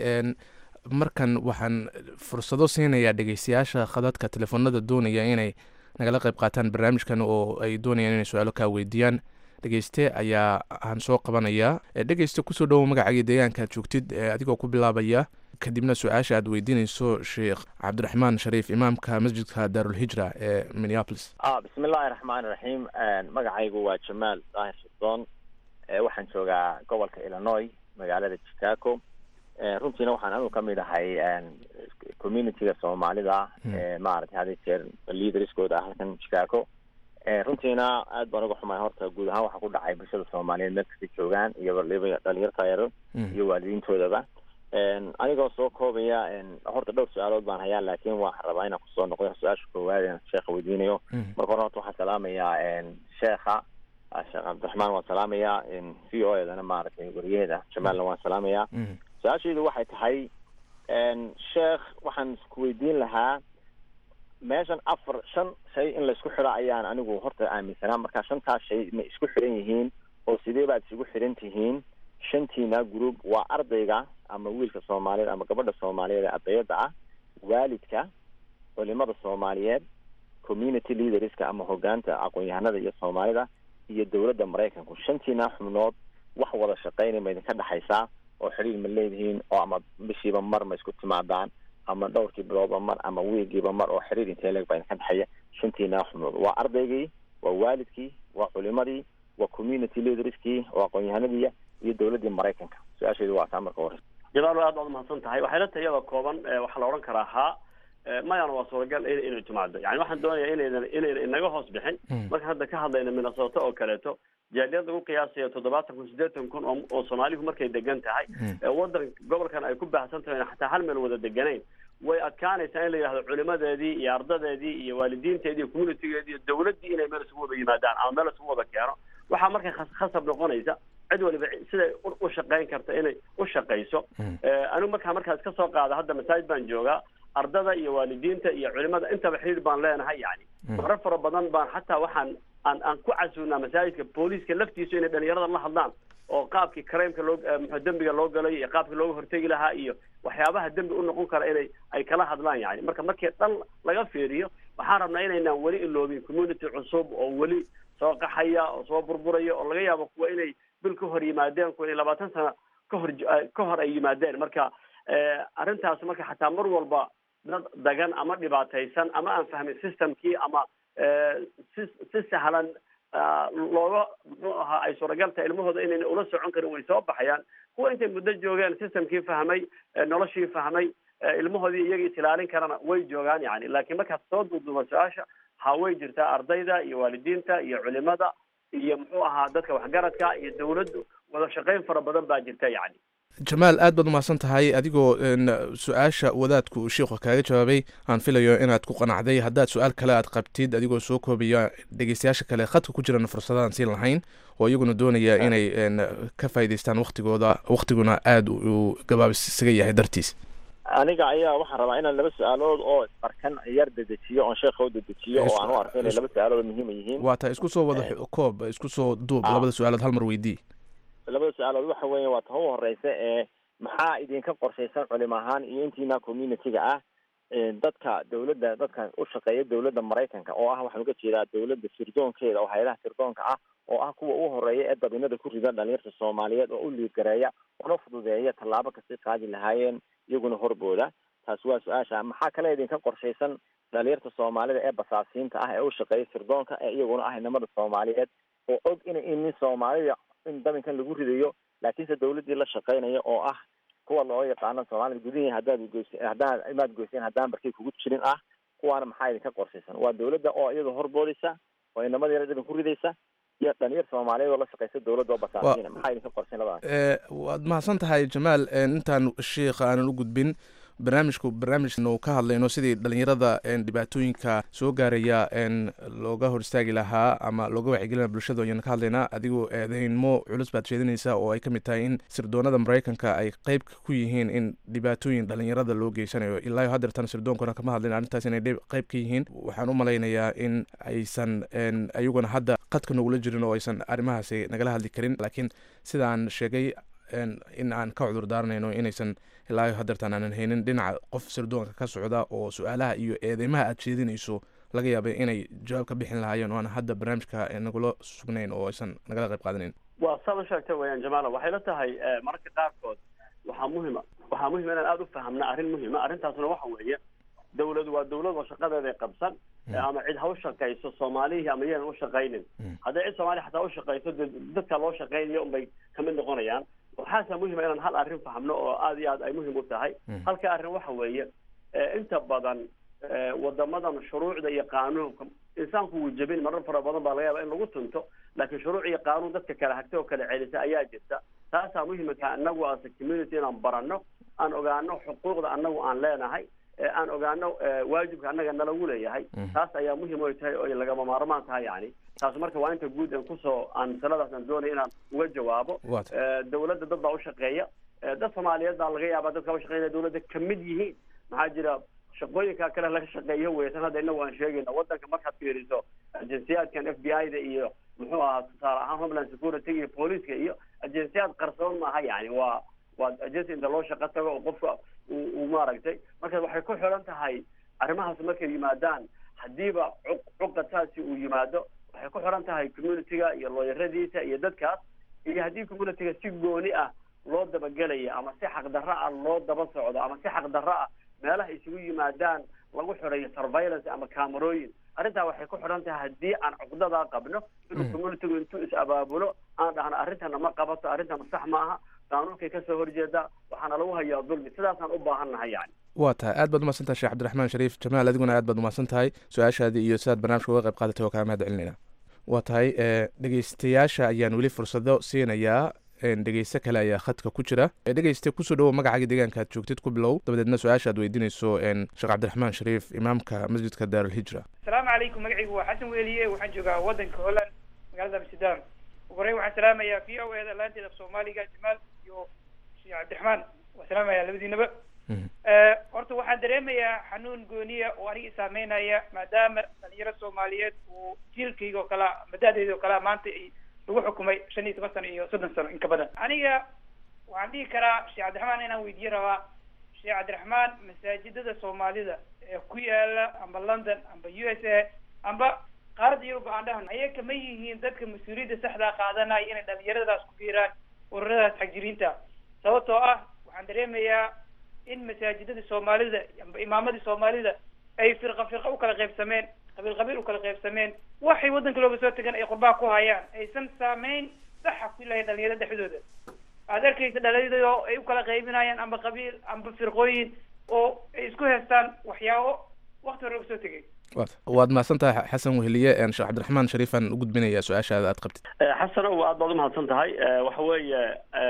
markan waxaan fursado siinayaa dhegeystayaasha khadadka telefoonada doonaya inay nagala qayb qaataan barnaamijkan oo ay doonayaan inay su-aalo kaa weydiiyaan dhegeyste ayaa aan soo qabanayaa dhegeyste kusoo dhowow magacaaga deegaanka aad joogtid adigoo ku bilaabaya kadibna su-aasha aad weydiinayso sheekh cabdiraxmaan shariif imaamka masjidka daarulhijra ee minneapolis bismi illaahi raxmaani raxiim magacaygu waa jamaal daahir shiddoon waxaan joogaa gobolka illinois magaalada chicago runtiina waxaan anigu kamid ahay communityga soomaalida maaragtay had jeer leaderskooda ah halkan chicago runtiina aad baan uga xumahay horta guud ahaan waxaa ku dhacay bulshada soomaaliyeed meel kasta joogaan iyo waliba dhalinyarta yaro iyo waalidiintoodaba anigoo soo koobaya horta dhowr su-aalood baan hayaa laakiin waxaan rabaa inaan kusoo noqdo su-aasha koowaad sheekha weydiinayo marka hore horta waxaan salaamayaa sheekha sheekh cabdiraxmaan waan salaamayaa v o edana maaragtay wariyaheeda jamaalna waan salaamayaa su-aashaydu waxay tahay sheekh waxaan isku weydiin lahaa meeshan afar shan shay in laisku xidho ayaan anigu horta aaminsanaa marka shantaas shay ma isku xidhan yihiin oo sidee baad isugu xidhan tihiin shantiina group waa ardayga ama wiilka soomaaliyeed ama gabadha soomaaliyeed ee ardayada ah waalidka culimada soomaaliyeed community leaderska ama hogaanta aqoon-yahanada iyo soomaalida iyo dowladda maraykanku shantiina xubnood wax wada shaqeynay ma idinka dhexaysaa oo xidhiir ma leedihiin oo ama bishiiba mar ma isku timaadaan ama dhowrkii biloodba mar ama wiigiiba mar oo xiriir intee leeg baa idinka dhexeeya shantiina xubnood waa ardaygii waa waalidkii waa culimadii waa community leaderskii waa aqoon-yahanadii iyo dowladdii maraykanka su-aasheedu waa taa marka hore jamaal aad baad umahadsan tahay waxay la tahay iyadoo kooban waxaa la odhan karaa haa mayana waa suuragal in inay timaado yani waxaan doonayaa inaydan inayna inaga hoos bixin markaan hadda ka hadlayna minnesota oo kaleeto jaaliyad lagu qiyaasayo toddobaatan kun siddeetan kun oo oo soomaalihu markay degan tahay wadan gobolkan ay ku baahsan tahay xataa hal meel wada deganayn way adkaanaysaa in la yidhahdo culimadeedii iyo ardadeedii iyo waalidiinteedii iyo communitygeedii iyo dowladdii inay meel isugu wada yimaadaan ama meel isugu wada keeno waxaa marka khasab noqonaysa cid waliba siday u shaqayn karta inay u shaqayso anigu markaa markaa iska soo qaada hadda masaajid baan joogaa ardada iyo waalidiinta iyo culimada intaba xiriir baan leenahay yani marar fara badan baan xataa waxaan aan aan ku casuunaa masaajidka booliiska laftiisu inay dhalinyarada la hadlaan oo qaabkii crimeka loo mxu dembiga loo galay iyo qaabkii looga hortegi lahaa iyo waxyaabaha dembi u noqon kara inay ay kala hadlaan yani marka markii dhan laga fiiriyo waxaan rabnaa inaynaan weli iloobin community cusub oo weli soo qaxaya oo soo burburaya oo laga yaabo kuwa inay bil ka hor yimaadeen kuwa inay labaatan sano ka hor ka hor ay yimaadeen marka arrintaas marka xataa mar walba dad dagan ama dhibaataysan ama aan fahmin systemkii ama si si sahlan looga muxuu ahaa ay suuragal tahay ilmahooda inayna ula socon karin way soo baxayaan kuwa intay muddo joogeen systemkii fahmay noloshii fahmay ilmahoodii iyagii is ilaalin karana way joogaan yani laakiin markaad soo duuduuba su-aasha ha way jirtaa ardayda iyo waalidiinta iyo culimada iyo muxuu ahaa dadka waxgaradka iyo dawladdu wada shaqayn fara badan baa jirta yani jamaal aad baad umahadsan tahay adigoo su-aasha wadaadku uu sheikhu kaaga jawaabay aan filayo inaad ku qanacday haddaad su-aal kale aad qabtid adigoo soo koobiya dhegeystayaasha kale khadka ku jirana fursadaan siin lahayn oo iyaguna doonaya inay ka faa'idaystaan waktigooda waktiguna aada uu gabaabis isaga yahay dartiis aniga ayaa waxaan rabaa inaan laba su-aalood oo barkan yar dedejiyo oon sheekha u dedejiyo oo aan u arko inay laba su-aalood muhiima yihiin waa tahay isku soo wada koob isku soo duub labada su-aalood hal mar weydii labada su-aalood waxa weeye waa ta u horeysa ee maxaa idinka qorshaysan culim ahaan iyo intiina community-ga ah dadka dawladda dadka u shaqeeya dawladda maraykanka oo ah waxaan uga jeedaa dawladda sirdoonkeeda oo hay-adaha sirdoonka ah oo ah kuwa u horeeya ee dabinada ku rida dhalinyarta soomaaliyeed oo u liidgareeya una fududeeya tallaabo kastay qaadi lahaayeen iyaguna horbooda taasi waa su-aasha maxaa kale idinka qorshaysan dhalinyarta soomaalida ee basaasiinta ah ee u shaqeeya sirdoonka ee iyaguna ah inamada soomaaliyeed oo og ina inin soomaalida in dabinkan lagu ridayo laakiinse dawladdii la shaqeynaya oo ah kuwa loo yaqaano soomaalida gudihii haddaad goyseen haddaan imaad goyseen haddaan barkay kugu jirin ah kuwaana maxaa idinka qorshaysan waa dawladda oo iyadu horboodaysa oo inamada yar dabin ku ridaysa iyo dhalinyar soomaaliyeed oo la shaqeysa dawladda oo basaasiina maxaa idinka qorsheen labadaas waad mahadsan tahay jamaal intaan sheikha aanan u gudbin barnaamijku barnaamijnu ka hadlayno sidii dhalinyarada dhibaatooyinka soo gaaraya looga hor istaagi lahaa ama looga wacyigelina bulshada ayaan ka hadlaynaa adigoo eedeynmo culus baad sheedinaysaa oo ay ka mid tahay in sirdoonada maraykanka ay qeyb ku yihiin in dhibaatooyin dhalinyarada loo geysanayo ilaa iyo haddeertan sirdoonkuna kama hadlayn arrintaas inay qeyb ka yihiin waxaan u malaynayaa in aysan ayaguna hadda qadka nogula jirin oo aysan arrimahaasi nagala hadli karin laakiin sidaan sheegay in aan ka cudur daaranayno inaysan ilaa hadeertaan aanan haynin dhinaca qof sirdoonka ka socda oo su-aalaha iyo eedeymaha aad jeedinayso laga yaabay inay jawaab ka bixin lahaayeen oo aan hadda barnaamijka nagula sugnayn oo aysan nagala qayb qaadanayn waa saad u sheegtay weyaan jamaala waxay la tahay mararka qaarkood waxaa muhima waxaa muhima inaan aada u fahamna arrin muhima arrintaasna waxa weeye dawladu waa dawlad oo shaqadeeday qabsan ama cid ha u shaqayso soomaalihii ama yaan u shaqaynin hadday cid soomaaliya xataa u shaqayso de dadka loo shaqaynayo unbay kamid noqonayaan waxaasa muhima inaan hal arrin fahmno oo aada iyo aad ay muhim u tahay halka arrin waxa weeye inta badan wadamadan shuruucda iyo qaanuunka insaanku wuu jebin marar fara badan baa laga yaaba in lagu tunto laakiin shuruuc iyo qaanuun dadka kala hagta oo kala celisa ayaa jirta taasaa muhimka anagu as a community inaan barano aan ogaano xuquuqda anagu aan leenahay aan ogaano waajibka annaga nalagu leeyahay taas ayaa muhim oy tahay oy lagama maarmaan tahay yani taas marka waa inta guud aan kusoo aan masaladaas aan doonaya inaan uga jawaabo dawladda dad baa ushaqeeya dad soomaaliyeed baa laga yaabaa dadka ushaqeynaya dawladda kamid yihiin maxaa jira shaqooyinka kale laga shaqeeyo weysan hadda inagu aan sheegayna wadanka markaad fiiriso ajensiyaadkan f b i da iyo muxuu ahaa tusaale ahaan homeland security iyo booliiska iyo ajensiyaad qarsoon maaha yani waa waa agency inta loo shaqo tago oo qofka uu maaragtay marka waxay ku xiran tahay arrimahaas markay yimaadaan haddiiba cuqataasi uu yimaado waxay ku xiran tahay community-ga iyo looyaradiisa iyo dadkaas iyo haddii community-ga si gooni ah loo dabagelaya ama si xaqdarro ah loo daba socdo ama si xaqdarro ah meelaha isugu yimaadaan lagu xirayo surveillance ama camerooyin arrintaa waxay ku xidhan tahay haddii aan cuqdadaa qabno inuu communitigu intuu is abaabulo aan dhahno arrintana ma qabato arrintana sax ma aha qaanuunkay kasoo horjeedaa waxaana lagu hayaa dulmi sidaasaan u baahan nahay yani waa tahay aad baad umahadsan tahay sheekh cabdiraxmaan shariif jamaal adiguna aad baad umahadsan tahay su-aashaadii iyo sidaad barnaamijka uga qayb qaadatay waa kaa mahad celinayna waa tahay dhegeystayaasha ayaan weli fursado siinayaa dhegeyste kale ayaa khadka ku jira dhegeyste kusoo dhawow magacaaga deegaanka aad joogtid ku bilow dabadeedna su-aasha aad weydiinayso sheekh cabdiraxmaan shariif imaamka masjidka daarulhijra asalaamu calaykum magacaygu waa xasan weeliye waxaan joogaa wadanka holland magaalada amsterdam ugu horreyn waxaan salaamayaa v o eda laanteeda af soomaaliga jamaal iyo sheekh cabdiraxmaan waan salaamayaa labadiinaba horta waxaan dareemayaa xanuun gooniya oo aniga isaameynaya maadaama dhalinyaro soomaaliyeed uu jiilkayga oo kalea mada'deeda oo kalea maanta ay lagu xukumay shan iyo toban sano iyo soddon sano in ka badan aniga waxaan dhihi karaa sheekh cabdiraxmaan inaan weydiye rabaa sheekh cabdiraxmaan masaajidada soomaalida ee ku yaala amba london amba u s a amba qaaradda yurub aan dhahan ayay kama yihiin dadka mas-uuliyadda saxdaa qaadanaya inay dhalinyaradaas ku biiraan ururadaas xagjiriinta sababtoo ah waxaan dareemayaa in masaajidada soomaalida amba imaamadii soomaalida ay firqa firqa u kala qaybsameen qabiil qabiil u kala qaybsameen waxay waddanka looga soo tegan ay qurbaa ku hayaan aysan saameyn saxa ku lahayn dhalinyarada dhexdooda aad arkaysa dhalinyarada ay u kala qaybinayaan amba qabiil amba firqooyin oo ay isku haystaan waxyaabo wakti hore usoo tegay waad mahadsan tahay xasan weheliye sheekh cabdiraxmaan shariifaan u gudbinaya su-aashaada aad qabtid xasan ow aad baad umahadsan tahay waxa weeye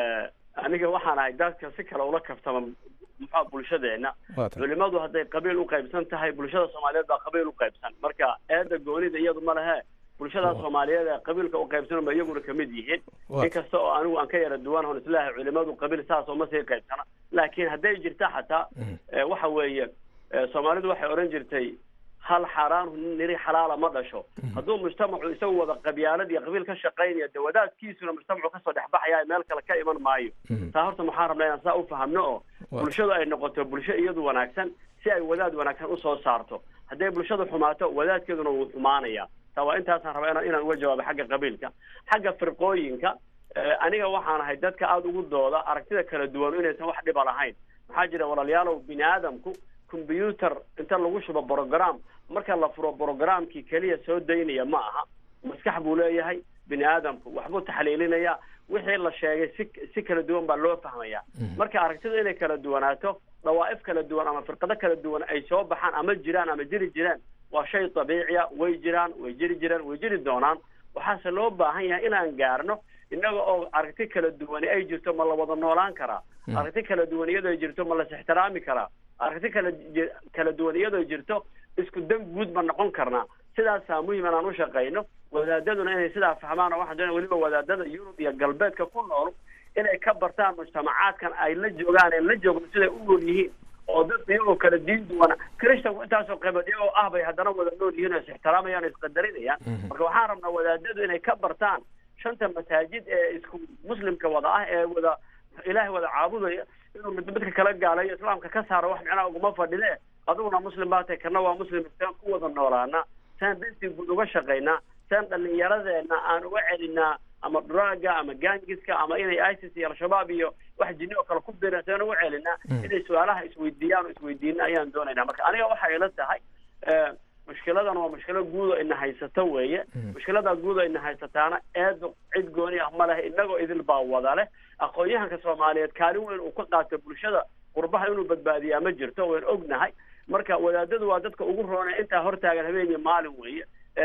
aniga waxaan ahay dadka si kale ula kaftama muxua bulshadeena culimadu hadday qabiil u qaybsan tahay bulshada soomaaliyeed baa qabiil u qaybsan marka eeda goonida iyadu ma lehe bulshada soomaaliyeed ee qabiilka u qaybsan ba iyaguna kamid yihiin inkasta oo anigu aan ka yara duwan hon islaahay culimadu qabiil saas oo ma sii qaybsana laakiin hadday jirta xataa waxa weeye soomaalidu waxay odhan jirtay hal xaaraan niri xalaala ma dhasho hadduu mujtamacu isagu wada qabyaalad iyo qabiil ka shaqaynaya de wadaadkiisuna mujtamacu kasoo dhexbaxaya meel kale ka iman maayo taa horta maxaan rabnaa inaan saa ufahamno oo bulshadu ay noqoto bulsho iyadu wanaagsan si ay wadaad wanaagsan usoo saarto hadday bulshadu xumaato wadaadkeeduna wuu xumaanaya taa waa intaasaan rabaa inaan uga jawaabo xagga qabiilka xagga firqooyinka aniga waxaan ahay dadka aada ugu dooda aragtida kala duwan inaysan wax dhiba lahayn maxaa jira walaalayaalow bini aadamku combyuter inta lagu shubo brogram marka la furo brogramkii keliya soo daynaya ma aha maskax buu leeyahay bini aadamku waxbuu taxliilinaya wixii la sheegay si si kala duwan baa loo fahmaya marka aragtida inay kala duwanaato dawaa'if kala duwan ama firqado kala duwan ay soo baxaan ama jiraan ama jiri jireen waa shay dabiiciya way jiraan way jiri jireen way jiri doonaan waxaase loo baahan yahay inaan gaarno innaga oo aragti kala duwani ay jirto ma la wada noolaan karaa aragti kala duwan iyadoo jirto ma las ixtiraami karaa aragti kala kala duwan iyadoo jirto isku dan guud ma noqon karnaa sidaasaa muhim inaan u shaqayno wadaadaduna inay sidaa fahmaan oo waxaan doonaya weliba wadaadada yurub iyo galbeedka ku nool inay ka bartaan mujtamacaadkan ay la joogaan ee la joogno siday u nool yihiin oo dadka iyagoo kala diin duwana christanku intaasoo qaybood iyagoo ah bay haddana wada nool yihiin oo is ixtiraamayaan o isqadarinayaan marka waxaan rabnaa wadaadadu inay ka bartaan shanta masaajid ee isku muslimka wada ah ee wada ilaahay wada caabudaya inuu mid midka kala gaalayo islaamka ka saaro wax micnaha uguma fadhide adiguna muslim baa tahay kana waa muslim saan ku wada noolaana saan dantii guud uga shaqaynaa saan dhallinyaradeena aan uga celinaa ama draga ama gangiska ama inay isis iyo al-shabaab iyo wax jinni oo kale ku biiraan saan uga celinaa inay su-aalaha isweydiiyaan oo isweydiina ayaan doonaynaa marka aniga waxay ila tahay mushkiladan waa mushkilo guud oo ina haysato weeye mushkiladaa guud oo ina haysataana eedo cid gooni ah ma leh inagoo idil baa wada leh aqoon-yahanka soomaaliyeed kaalin weyn uu ka qaato bulshada qurbaha inuu badbaadiyaa ma jirto wayn ognahay marka wadaadadu waa dadka ugu roonay intaa hortaagan habeen iyo maalin weeye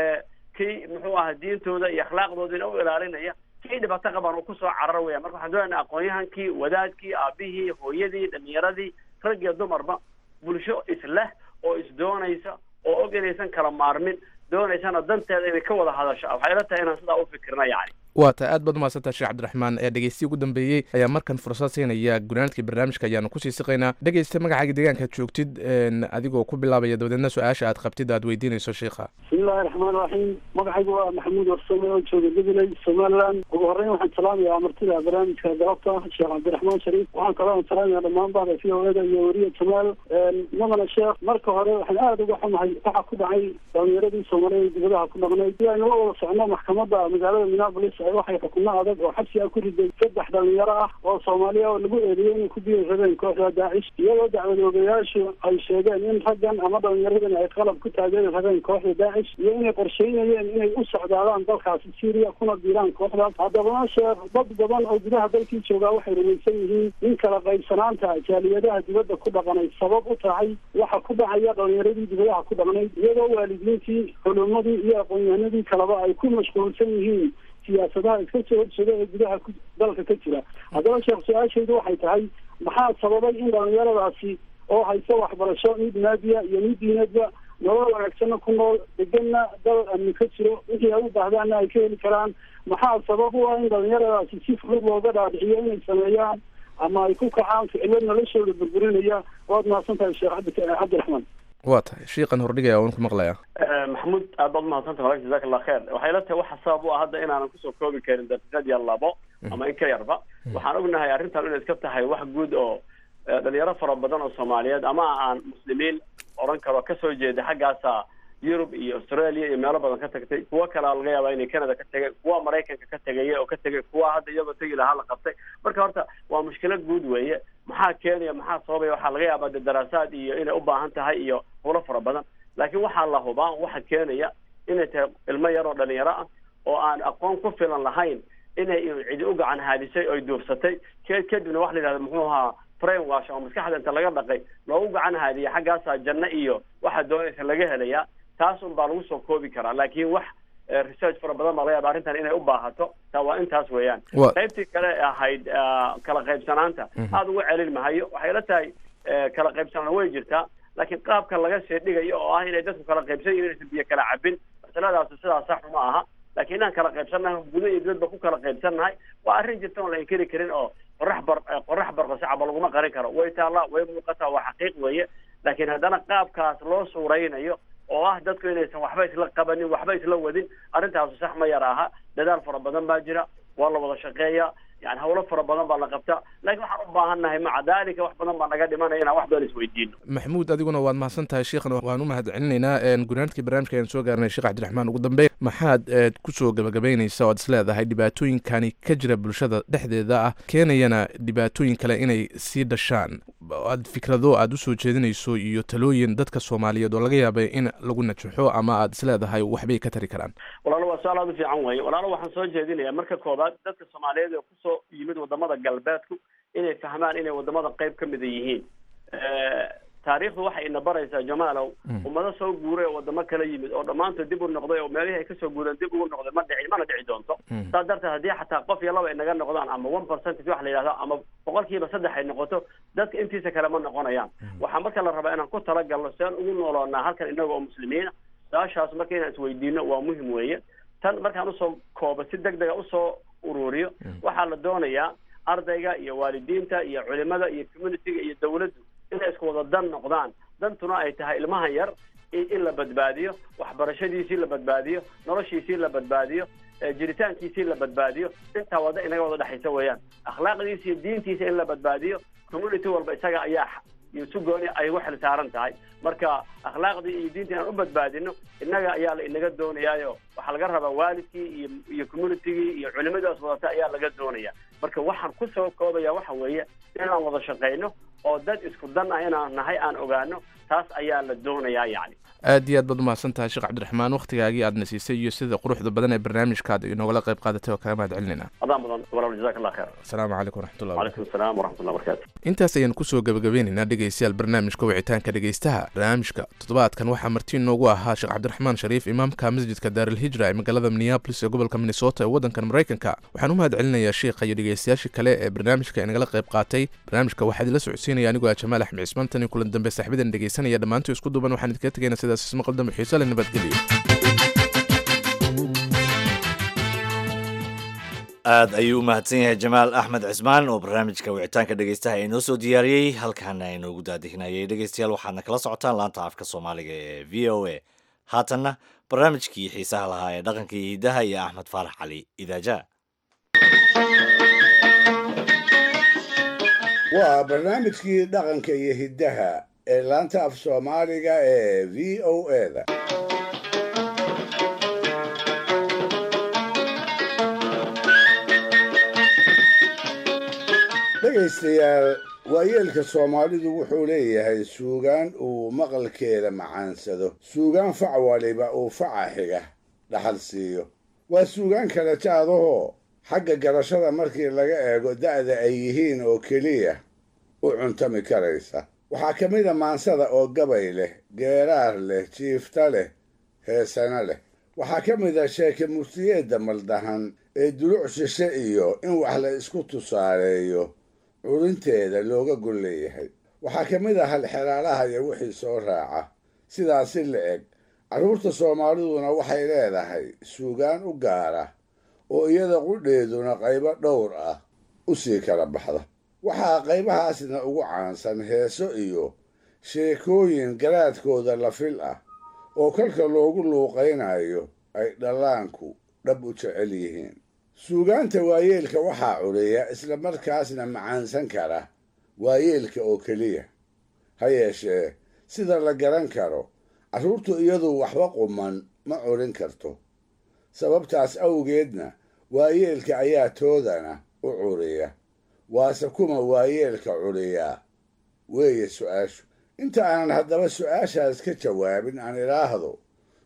kii muxuu ahaa diintooda iyo akhlaaqdoodina u ilaalinaya kii dhibaato qaban uu kusoo carar weya marka waxaan doonayna aqoon-yahankii wadaadkii aabihii hooyadii dhalinyaradii rag iyo dumarba bulsho isleh oo isdoonaysa oo og inaysan kala maarmin doonaysana danteeda inay ka wada hadasho waxay ila tahay inaan sidaa u fikirna yani waa tahay aad baad umahadsantaha sheekh cabdiraxmaan ee dhegeystiyi ugu dambeeyey ayaa markan fursad siinaya gunaanadkii barnaamijka ayaanu kusii siqaynaa dhegeysta magacaaga deegaankaad joogtid adigoo ku bilaabaya dabadeedna su-aasha aad qabtid aad weydiinayso sheikha bismillahi raxmaan raxiim magacaygu waa maxamuud warsame oo jooga gabiley somaliland ugu horreyn waxaan salaamayaa martida barnaamijka galabta sheekh cabdiraxmaan shariif waxaan kaloo salaamaya dhammaan bahda v o eda iyo weriya jamaal madana sheekh marka hore waxaan aada uga xumahay waxa ku dhacay dhalinyaradii soomaaliyeed dibadaha ku dhaqnay si aynu la wada socno maxkamadda magaalada minneapolis waxay xukumo adag oo xabsi ah ku riday saddex dhalinyaro ah oo soomaaliya oo lagu eediyey inay ku biiri rabeen kooxda daacish iyadoo dacwadoogayaashu ay sheegeen in raggan ama dhalinyaradan ay qalab ku taageeri rabeen kooxda daacish iyo inay qorsheynayeen inay u socdaadaan dalkaasi syria kuna biiraan kooxdaas haddabana sheekh dad badan oo gudaha dalkii joogaa waxay rumaysan yihiin in kala qaybsanaanta jaaliyadaha dibadda ku dhaqanay sabab u tahay waxa ku dhacaya dhalinyaradii dibadaha ku dhaqnayd iyadoo waalidiintii culumadii iyo aqoon-yahanadii kaleba ay ku mashquulsan yihiin siyaasadaha iska soo horjeeda ee gudaha dalka ka jira haddaba sheekh su-aashaydu waxay tahay maxaa sababay in dhalinyaradaasi oo haysa waxbarasho mid maadiya iyo mid diinadba nolol wanaagsanna ku nool deganna dal amni ka jiro wixii ay u baahdaanna ay ka heli karaan maxaa sabab u ah in dhalinyaradaasi si fudud looga dhaadhiciyo inay sameeyaan ama ay ku kacaan ficilo noloshooda burburinaya waad mahadsan tahay sheekh cabdiraxmaan waa tahay shiiqan hordhigaya waan ku maqlaya maxamuud aad baad umahadsanta walaal jazak allah kheer waxay la tahay waxa sabab u ah hadda inaanan kusoo koobi karin daqiiqad iyo labo ama in ka yarba waxaan ognahay arrintan inay iska tahay wax guud oo dhalinyaro fara badan oo soomaaliyeed ama aan muslimiin oran karo kasoo jeeda xaggaasa yurub iyo australia iyo meelo badan ka tagtay kuwo kalea laga yaabaa inay canada ka tegay kuwa maraykanka ka tegaya oo ka tegay kuwa hadda iyagoo tegi lahaa la qabtay marka horta waa mushkilad guud weeye maxaa keenaya maxaa sababaya waxaa laga yaabaa de daraasaad iyo inay u baahan tahay iyo hulo fara badan laakiin waxaa la hubaa waxa keenaya inay tahay ilmo yar oo dhalinyaro ah oo aan aqoon ku filan lahayn inay cidi u gacan haadisay oy duufsatay k kadibna waxa la yidhahda muxuu ahaa brain wash oo maskaxda inta laga dhaqay loogu gacan haadiya xaggaasaa janno iyo waxa doonaysa laga helayaa taas un baa lagu soo koobi karaa laakiin wax research fara badan baa laga yaaba arrintan inay u baahato taa waa intaas weeyaan qaybtii kale ahayd kala qaybsanaanta aada uga celin mahayo waxay la tahay kala qaybsanaan way jirtaa laakiin qaabka laga sii dhigayo oo ah inay dadku kala qaybsan yihin inaysan biyo kala cabin masaladaasi sidaas sax uma aha laakiin inaan kala qaybsannahay gudo iyo dibadba ku kala qaybsannahay waa arrin jirta oon la inkiri karin oo qorax bar qorax barqasacaba laguma qarin karo way taallaa way muuqataa waa xaqiiq weeye laakiin haddana qaabkaas loo suuraynayo oo ah dadku inaysan waxba isla qabanin waxba isla wadin arrintaasu sax ma yar aha dadaal fara badan baa jira waa la wada shaqeeyaa yani hawlo fara badan baa la qabtaa laakiin waxaan u baahannahay maca dalika wax badan baa naga dhimanaya inaan wax badan isweydiino maxamuud adiguna waad mahadsan tahay sheekhna waan u mahad celinaynaa gunaanadkii barnaamijka ayaan soo gaarnay sheekh cabdiraxmaan ugu dambeyn maxaad kusoo gabagabaynaysa oad is leedahay dhibaatooyinkani ka jira bulshada dhexdeeda ah keenayana dhibaatooyin kale inay sii dhashaan aad fikrado aad usoo jeedinayso iyo talooyin dadka soomaaliyeed oo laga yaabay in lagu najaxo ama aad is leedahay waxbay ka tari karaan walaalo waa su-aal aada u fiican weeye walaalo waxaan soo jeedinayaa marka koobaad dadka soomaaliyeed ee kusoo yimid wadamada galbeedku inay fahmaan inay wadamada qayb ka mida yihiin taariikhdu waxay ina baraysaa jamaalow ummado soo guuray oo wadamo kala yimid oo dhammaantood dib u noqday oo meelihii ay kasoo guureen dib ugu noqday ma dhici mana dhici doonto saas darteed haddii xataa qof iyo laba ay naga noqdaan ama one percentage wax la yidhahdo ama boqolkiiba saddex ay noqoto dadka intiisa kale ma noqonayaan waxaa marka la rabaa inaan ku talagalno si aan ugu nooloonaa halkan inaga oo muslimiina su-aashaas marka inaan isweydiino waa muhim weeye tan markaan usoo koobo si deg dega usoo ururiyo waxaa la doonayaa ardayga iyo waalidiinta iyo culimada iyo communityga iyo dawladdu inay isku wada dan noqdaan dantuna ay tahay ilmahan yar in la badbaadiyo waxbarashadiisii la badbaadiyo noloshiisii la badbaadiyo jiritaankiisii la badbaadiyo intaa wada inaga wada dhexaysa weeyaan akhlaaqdiisa iyo diintiisa in la badbaadiyo community walba isaga ayaa iyo si gooni ay ugu xil saaran tahay marka akhlaaqdii iyo diintii inaan u badbaadino innaga ayaa la inaga doonayaayo waxaa laga rabaa waalidkii iyo iyo communitygii iyo culimadaas wadata ayaa laga doonaya marka waxaan kusoo koobaya waxa weeye inaan wada shaqayno oo dad isku dan ah inaan nahay aan ogaano taas ayaa la doonayaa yacni aad iyo aad baad umahadsan tahay sheekh cabdiraxmaan wakhtigaagii aadna siisay iyo sida quruxda badan ee barnaamijkaad inogala qayb qaadatay oo kaga mahad celinayna adaan mudan walaal jazaak allah khair asalaamu calaykum waraxmatullah calaykum asalaam waraxmatullah barakatu intaas ayaan kusoo gabagabeynaynaa dhegaystayaal barnaamijka wicitaanka dhegaystaha barnaamijka toddobaadkan waxaa marti inoogu ahaa sheekh cabdiraxmaan shariif imaamka masjidka daaralhijra ee magaalada minneabolis ee gobolka minnesota ee waddankan maraykanka waxaan u mahad celinayaa sheekha iyo dhegaystayaashii kale ee barnaamijka inagala qayb qaatay barnaamijka waxaa idinla socodsiinaya anigoo ah jamaal axmed cismaan tan iyo kulan dambe saaxiibadan dhegaysanaya dhammaantii isku duuban waxaan idinkaga tegaynaa sidaas ismaqal dambe xiiso leh nabadgelyo aad ayuu u mahadsan yahay jamaal axmed cismaan oo barnaamijka wicitaanka dhegeystaha inoo soo diyaariyey halkaana inoogu daadihinayay dhegeystayaal waxaadna kala socotaan laanta afka soomaaliga ee v o a haatanna barnaamijkii xiisaha lahaa ee dhaqanka iyo hidaha iyo axmed faarax cali idaaja waa barnaamijkii dhaqanka iyo hiddaha ee laanta af soomaaliga ee v o a-da dhegaystayaal waayeelka soomaalidu wuxuu leeyahay suugaan uu maqalkeeda macaansado suugaan fac waliba uu faca xiga dhaxal siiyo waa suugaan kala jaadahoo xagga garashada markii laga eego da'da ay yihiin oo keliya u cuntami karaysa waxaa ka mid a maansada oo gabay leh geeraar leh jiifta leh heesana leh waxaa ka mid a sheeke murtiyeedda maldahan ee duluc shishe iyo in wax la isku tusaaleeyo curinteeda looga gol leeyahay waxaa ka mid ah halxeraalaha iyo wixii soo raaca sidaas si la eg carruurta soomaaliduna waxay leedahay suugaan u gaara oo iyada qudheeduna qaybo dhowr ah u sii kala baxda waxaa qaybahaasna ugu caansan heeso iyo sheekooyin garaadkooda la fil ah oo kolka loogu luuqaynayo ay dhallaanku dhab u jecel yihiin suugaanta waayeelka waxaa cureeya isla markaasna macaansan kara waayeelka oo keliya ha yeeshee sida la garan karo carruurtu iyadu waxba quman ma curin karto sababtaas awgeedna waayeelka ayaa toodana u curiya waase kuma waayeelka curiyaa weeye su-aashu inta aanan haddaba su-aashaas ka jawaabin aan idhaahdo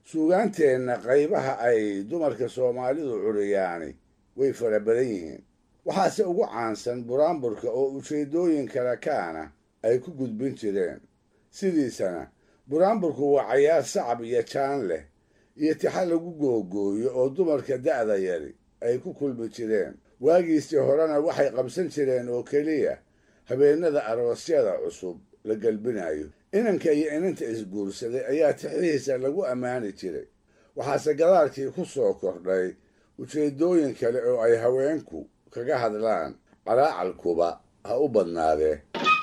suugaanteenna qaybaha ay dumarka soomaalidu curiyaani way fara badan yihiin waxaase ugu caansan buraanburka oo ujeeddooyin kale kaana ay ku gudbin jireen sidiisana buraanburku waa cayaar sacab iyo jaan leh iyo tixa lagu googooyo oo dumarka da'da yari ay ku kulmi jireen waagiisii horena waxay qabsan jireen oo keliya habeennada aroosyada cusub la gelbinayo inanka iyo inanta isguursaday ayaa tixihiisa lagu ammaani jiray waxaase gadaalkii ku soo kordhay ujeeddooyin kale oo ay haweenku kaga hadlaan qaraacalkuba ha u badnaadee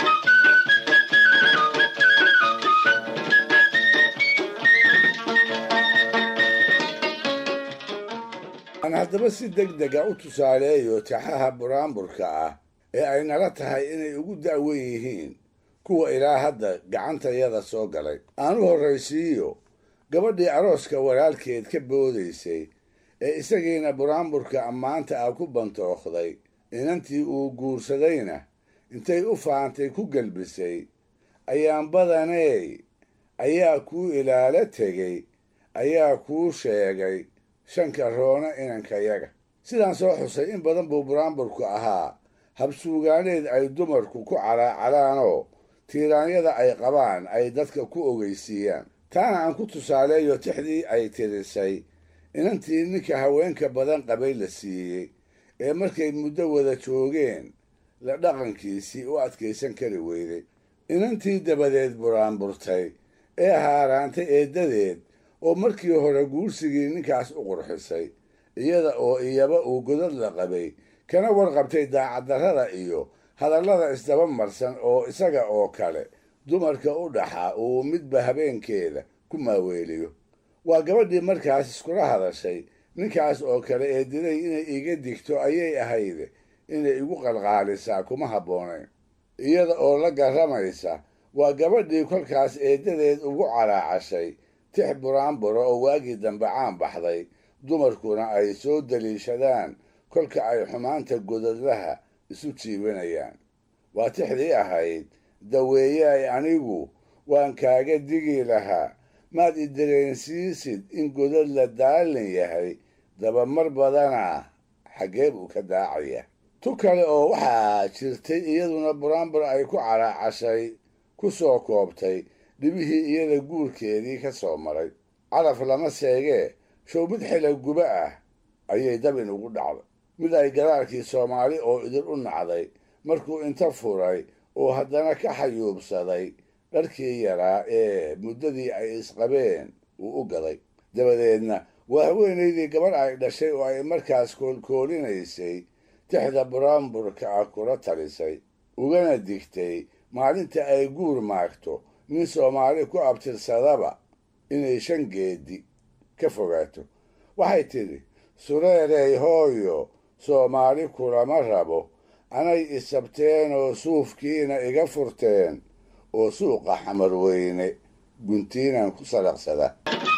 aan haddaba si deg dega u tusaaleeyo taxaha buraanburka ah ee ay nala tahay inay ugu da'wen yihiin kuwa ilaa hadda gacantayada soo galay aan u horraysiiyo gabadhii arooska walaalkeed ka boodaysay ee isagiina buraanburka ammaanta ah ku bantookhday inantii uu guursadayna intay u faantay ku gelbisay ayaan badaney ayaa kuu ilaalo tegey ayaa kuu sheegay shanka roona inankayaga sidaan soo xusay in badan buu buraanburku ahaa habsuugaaneed ay dumarku ku calaacalaanoo tiiraanyada ay qabaan ay dadka ku ogeysiiyaan taana aan ku tusaaleeyo tixdii ay tirisay inantii ninka haweenka badan qabay la siiyey ee markay muddo wada joogeen la dhaqankiisii u adkaysan kari weyday inantii dabadeed buraanburtay ee haaraantay eeddadeed oo markii hore guursigii ninkaas u qurxisay iyada oo iyaba uu godad la qabay kana warqabtay daacaddarrada iyo hadallada isdaba marsan oo isaga oo kale dumarka u dhaxa uu midba habeenkeeda ku maaweeliyo waa gabadhii markaas iskula hadashay ninkaas oo kale ee diday inay iga digto ayay ahayde inay igu qalqaalisaa kuma habboonayn iyada oo la garramaysa waa gabadhii kolkaas eeddadeed ugu calaacashay tix buraanburo oo waagii dambe caan baxday dumarkuna ay soo daliishadaan kolka ay xumaanta godadlaha isu jiibanayaan waa tixdii ahayd daweeyaay anigu waan kaaga digi lahaa maad i dareensiisid in godad la daalin yahay dabamar badanaa xaggee buu ka daacaya tu kale oo waxaa jirtay iyaduna buraanbur ay ku calaacashay ku soo koobtay dhibihii iyada guurkeedii ka soo maray caraf lama seegee show mid xila guba ah ayay dabin ugu dhacday mid ay gadaalkii soomaali oo idin u nacday markuu inta furay oo haddana ka xayuubsaday dharkii yaraa ee muddadii ay isqabeen uu u gaday dabadeedna waa haweenaydii gabadh ay dhashay oo ay markaas koolkoolinaysay tixda buraanburka ah kula talisay ugana digtay maalinta ay guur maagto nin soomaali ku abtirsadaba inay shan geedi ka fogaato waxay tidhi sureerey hooyo soomaali kulama rabo anay isabteen oo suufkiina iga furteen oo suuqa xamar weyne guntiinan ku salaqsada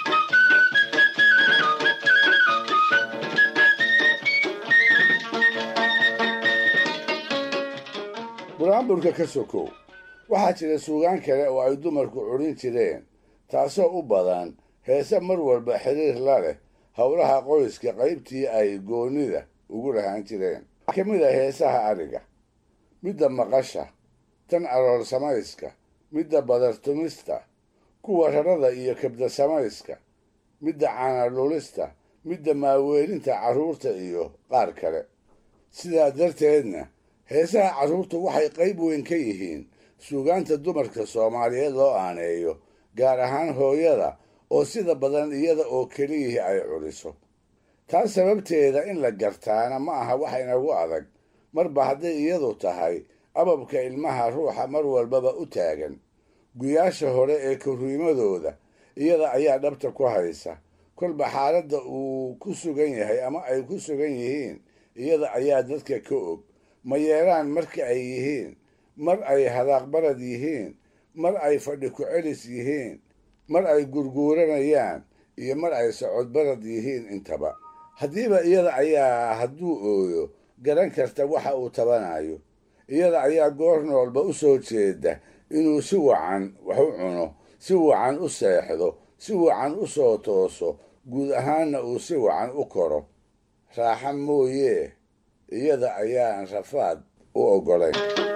buraanburka ka sokow waxaa jira suugaan kale oo ay dumarku curin jireen taasoo u badan heese mar walba xiriir la leh howlaha qoyska qaybtii ay goonnida ugu lahaan jireen ka mid a heesaha adhiga midda maqasha tan aroor samayska midda badartumista kuwa rarada iyo kabda samayska midda caanadhulista midda maaweelinta carruurta iyo qaar kale sidaa darteedna heesaha carruurtu waxay qayb weyn ka yihiin suugaanta dumarka soomaaliyeed loo aaneeyo gaar ahaan hooyada oo sida badan iyada oo keliyihii ay culiso taas sababteeda in la gartaana ma aha wax inagu adag marba hadday iyadu tahay ababka ilmaha ruuxa mar walbaba u taagan guyaasha hore ee korriimadooda iyada ayaa dhabta ku haysa kolba xaaladda uu ku sugan yahay ama ay ku sugan yihiin iyada ayaa dadka ka og ma yeelaan marka ay yihiin mar ay hadaaqbarad yihiin mar ay fadhi ku-celis yihiin mar ay gurguuranayaan iyo mar ay socodbarad yihiin intaba haddiiba iyada ayaa hadduu ooyo garan karta waxa uu tabanayo iyada ayaa goor noolba u soo jeeda inuu si wacan wax u cuno si wacan u seexdo si wacan u soo tooso guud ahaanna uu si wacan u koro raaxa mooyee iyada ayaan rafaad u oggolayn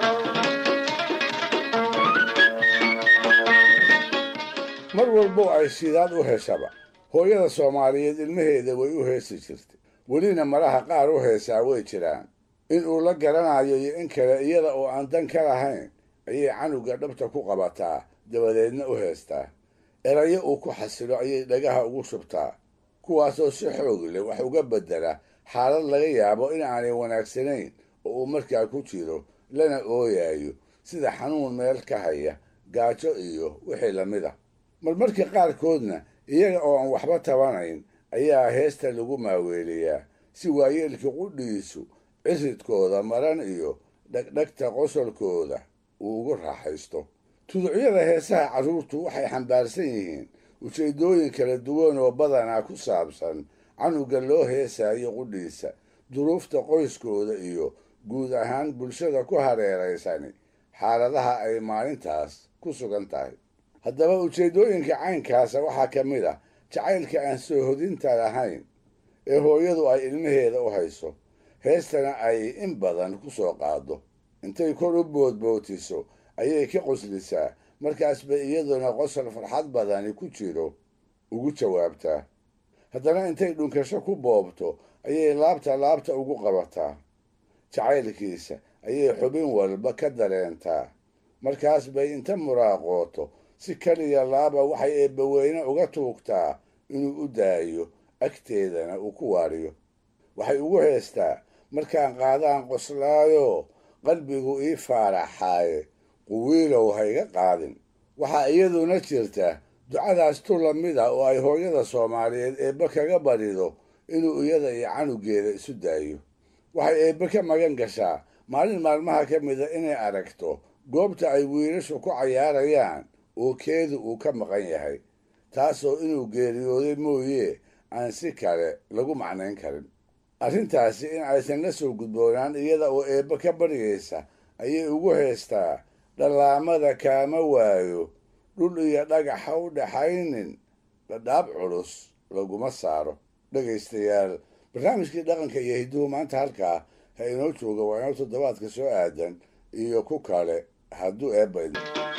mar walbo ay shidaad u heshaba hooyada soomaaliyeed ilmaheeda way u heesi jirtay welina malaha qaar u heesaa way jiraan in uu la garanayo iyo in kale iyada oo aan dan ka lahayn ayay canuga dhabta ku qabataa dabadeedna u heestaa erayo uu ku xasilo ayay dhagaha ugu shubtaa kuwaasoo si xoog leh wax uga beddela xaalad laga yaabo in aanay wanaagsanayn oo uu markaa ku jiro lana ooyayo sida xanuun meel ka haya gaajo iyo wixii lamid a marmarka qaarkoodna iyaga oo aan waxba tabanayn ayaa heesta lagu maaweeliyaa si waayeelka qudhiisu ciridkooda maran iyo dhegdhegta qosolkooda uu ugu raaxaysto tuducyada heesaha carruurtu waxay xambaarsan yihiin ujeeddooyin kala duwan oo badanaa ku saabsan canuga loo heesayo qudhiisa duruufta qoyskooda iyo guud ahaan bulshada ku hareeraysani xaaladaha ay maalintaas ku sugan tahay haddaba ujeeddooyinka caynkaasa waxaa ka mid ah jacaylka aan soo hodinta lahayn ee hooyadu ay ilmaheeda u hayso heestana ay in badan ku soo qaado intay kor u boodbootiso ayay ka qoslisaa markaasba iyaduna qosol farxad badani ku jiro ugu jawaabtaa haddana intay dhunkasho ku boobto ayay laabta laabta ugu qabataa jacaylkiisa ayay xubin walba ka dareentaa markaas bay inta muraaqooto si kaliya laaba waxay eebbaweyne uga tuugtaa inuu u daayo agteedana uu ku waariyo waxay ugu heestaa markaan qaadaan qoslaayo qalbigu ii faaraxaaye quwiilow hayga qaadin waxaa iyaduna jirta ducadaas tu lamid a oo ay hooyada soomaaliyeed eebbe kaga barido inuu iyada iyo canugeeda isu daayo waxay eebbe ka magan gashaa maalin maalmaha ka mida inay aragto goobta ay wiilashu ku cayaarayaan oo keedu uu ka maqan yahay taasoo inuu geeriyooday mooye aan si kale lagu macnayn karin arrintaasi in aysan la soo gudboonaan iyada oo eebbe ka baryaysa ayay ugu heestaa dhallaamada kaama waayo dhul iyo dhagaxa u dhaxaynin dhadhaab culus laguma saaro dhegaystayaal barnaamijkii dhaqanka iyo hidduhu maanta halkaa ha inoo jooga waa inoo toddobaadka soo aadan iyo ku kale hadduu eebbayd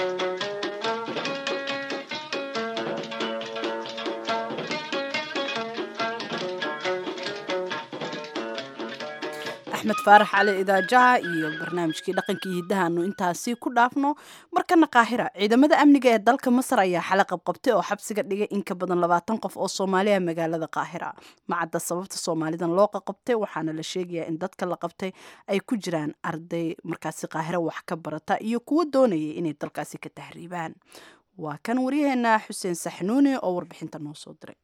axmed faarax cali idaajaha iyo barnaamijkii dhaqankii hiddahaanu intaasi ku dhaafno markana qaahira ciidamada amniga ee dalka masar ayaa xalay qabqabtay oo xabsiga dhigay in ka badan labaatan qof oo soomaaliya magaalada qaahira macadda sababta soomaalidan loo qaqabtay waxaana la sheegayaa in dadka la qabtay ay ku jiraan arday markaasi qaahiro wax ka barata iyo kuwo doonayay inay dalkaasi ka tahriibaan waa kan waryaheena xuseen saxnuuni oo warbixinta noo soo diray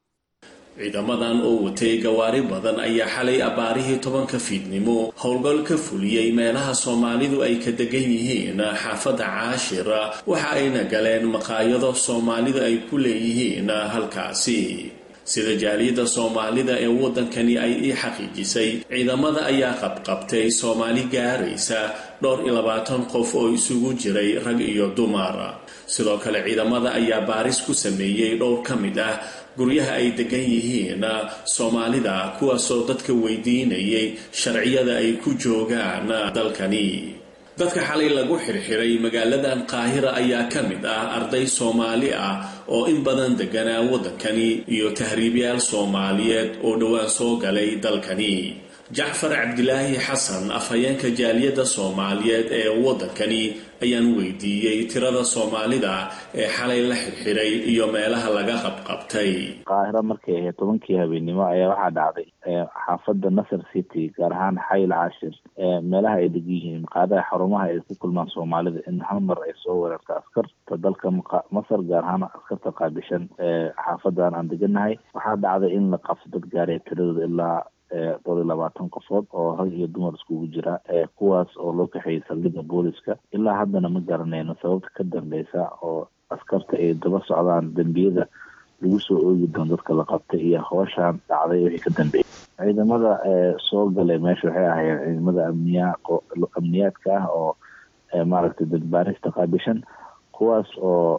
ciidamadan oo watay gawaari badan ayaa xalay abbaarihii tobanka fiidnimo howlgal ka fuliyey meelaha soomaalidu ay ka degan yihiin xaafadda caashir waxa ayna galeen maqaayado soomaalidu ay ku leeyihiin halkaasi sida jaaliyadda soomaalida ee waddankani ay ii xaqiijisay ciidamada ayaa qabqabtay soomaali gaaraysa dhowr iyo labaatan qof oo isugu jiray rag iyo dumar sidoo kale ciidamada ayaa baaris ku sameeyey dhowr ka mid ah guryaha ay degan yihiin soomaalida kuwaasoo dadka weydiinayay sharciyada ay ku joogaan dalkani dadka xalay lagu xirxiray magaaladan qaahira ayaa ka mid ah arday soomaali ah oo in badan deganaa waddankani iyo tahriibyaal soomaaliyeed oo dhowaan soo galay dalkani jacfar cabdilaahi xasan afhayeenka jaaliyadda soomaaliyeed ee waddankani ayaan weydiiyey tirada soomaalida ee xalay la xirxiray iyo meelaha laga qabqabtay qaahiro markay ahayd tobankii habeennimo ayaa waxaa dhacday xaafadda nasar city gaar ahaan xayl cashir meelaha ay degan yihiin maqaadaha xarumaha ay ku kulmaan soomaalida in hal mar ay soo weerarta askarta dalka masar gaar ahaan askarta qaabishan xaafadan aan deganahay waxaa dhacday in la qabso dad gaaraya tiradooda ilaa dhowr iyo labaatan qofood oo rag iyo dumar iskugu jira kuwaas oo loo kaxeeyay saldhigga booliska ilaa haddana ma garanayno sababta ka dambeysa oo askarta ay daba socdaan dembiyada lagu soo oogi doono dadka la qabtay iyo hooshaan dhacday wixii ka dambeeyay ciidamada soo galay meesha waxay ahaayeen ciidamada amniya amniyaadka ah oo maaragtay dadbaarista qaabishan kuwaas oo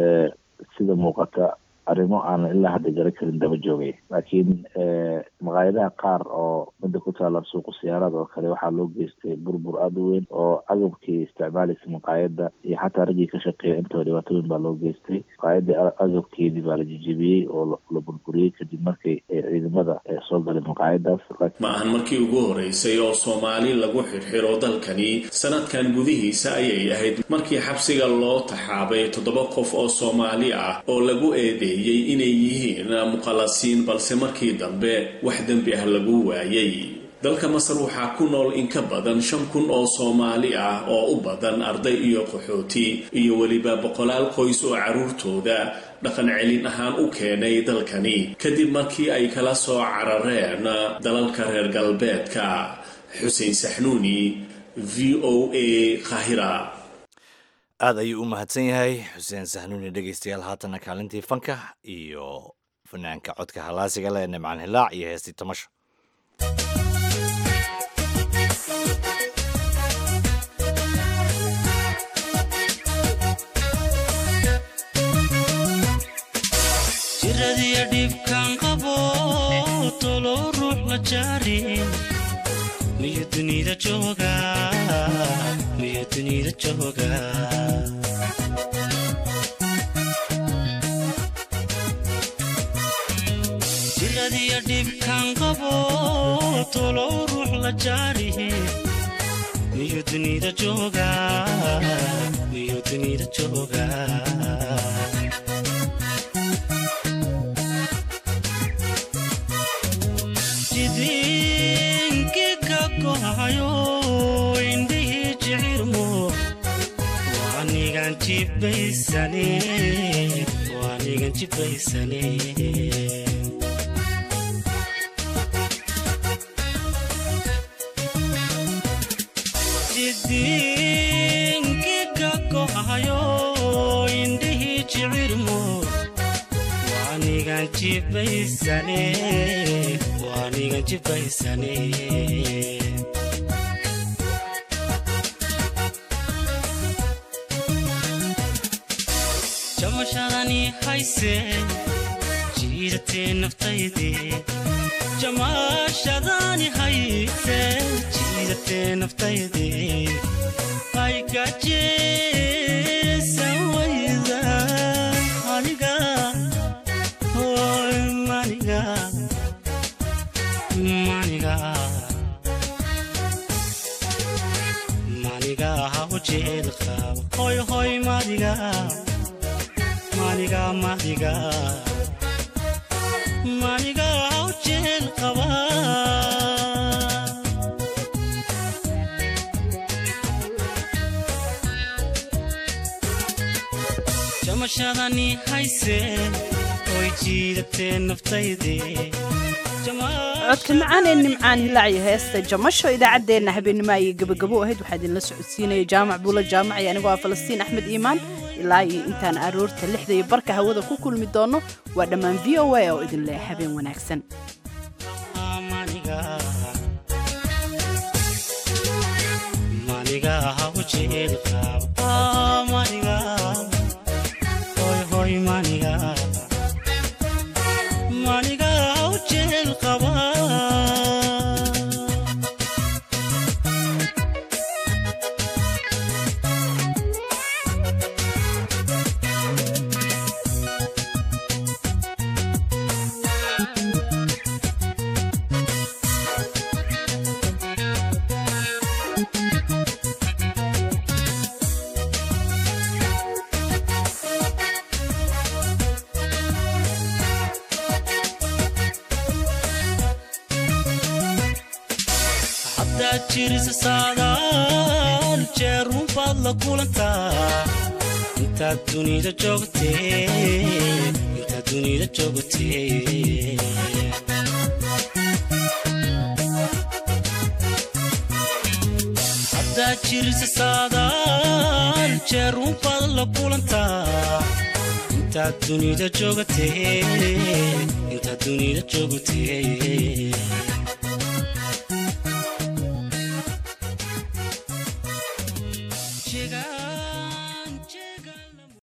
sida muuqata arrimo aanan ilaa hadda garan karin daba joogay laakiin maqaayadaha qaar oo midda ku taala suuqa siyaarada oo kale waxaa loo geystay burbur aada u weyn oo agabkii isticmaalaysa maqaayada iyo xataa raggii ka shaqeeya intaba dhibaatooyin baa loo geystay maqaayadii agabkeedii baa la jijibiyey oo la burburiyey kadib markay ciidamada soo galay maqaayadaas ma ahan markii ugu horeysay oo soomaali lagu xirxiro dalkani sanadkan gudihiisa ayay ahayd markii xabsiga loo taxaabay toddoba qof oo soomaali ah oo lagu eedeeyey inay yihiin muqallasiin balse markii dambe wax dembi ah lagu waayay dalka masar waxaa ku nool in ka badan shan kun oo soomaali ah oo u badan arday iyo qaxooti iyo weliba boqolaal qoys oo carruurtooda dhaqan celin ahaan u keenay dalkani kadib markii ay kala soo carareen dalalka reer galbeedka xuseen saxnuuni v o a kahira aada ayuu u mahadsan yahay xuseen saxnuuni dhegaystayaal haatana kaalintii fanka iyo fanaanka codka halaasiga leh nimcaan hilaac iyo heestii tamasho jiradiya dhibkan qabo tolo ruux la jaarin miyo dunida jooga miyo dunida jooga jiradiya dhibkan qabo tolo ruux la jaarin miyo dunida jooga miyo dunida jooga jidinkiga gohayo indhihii jicirmo waanigan jibaysane waanigan jibaysane jidinkiga gohayo indhihii jicirmo waanigan jibaysane waanigan jibaysane jamashadani hayse jiidatee naftayde jamashadani hayse jiidatee naftayde ay gajeesan wayda aniga hoy maniga maniga maniga haw jeel qaba hoy hoy madiga maniga madiga maniga haw jeel qaba jamashadani hayse oy jiidatee naftayde codka macaan ee nimcaan hilaaciyo heesta jamasho idaacaddeenna habeenimo ayay gabagabo ahayd waxaa idinla socodsiinaya jaamac buulo jaamac iyo anigoo ah falastiin axmed iimaan ilaa iyo intaan aroorta lixda iyo barka hawada ku kulmi doono waa dhammaan v o a oo idin leh habeen wanaagsan maniga haw jeel qaba maniga hoy hoy maniga maniga haw jeel qaba haddaad jirisa saadaal jeerun baad la kulantaa intaad dunida joogtee intaad dunida joogtee haddaad jirisa saadaal jeerun baad la kulantaa intaad dunida joogtee intaad dunida joogtee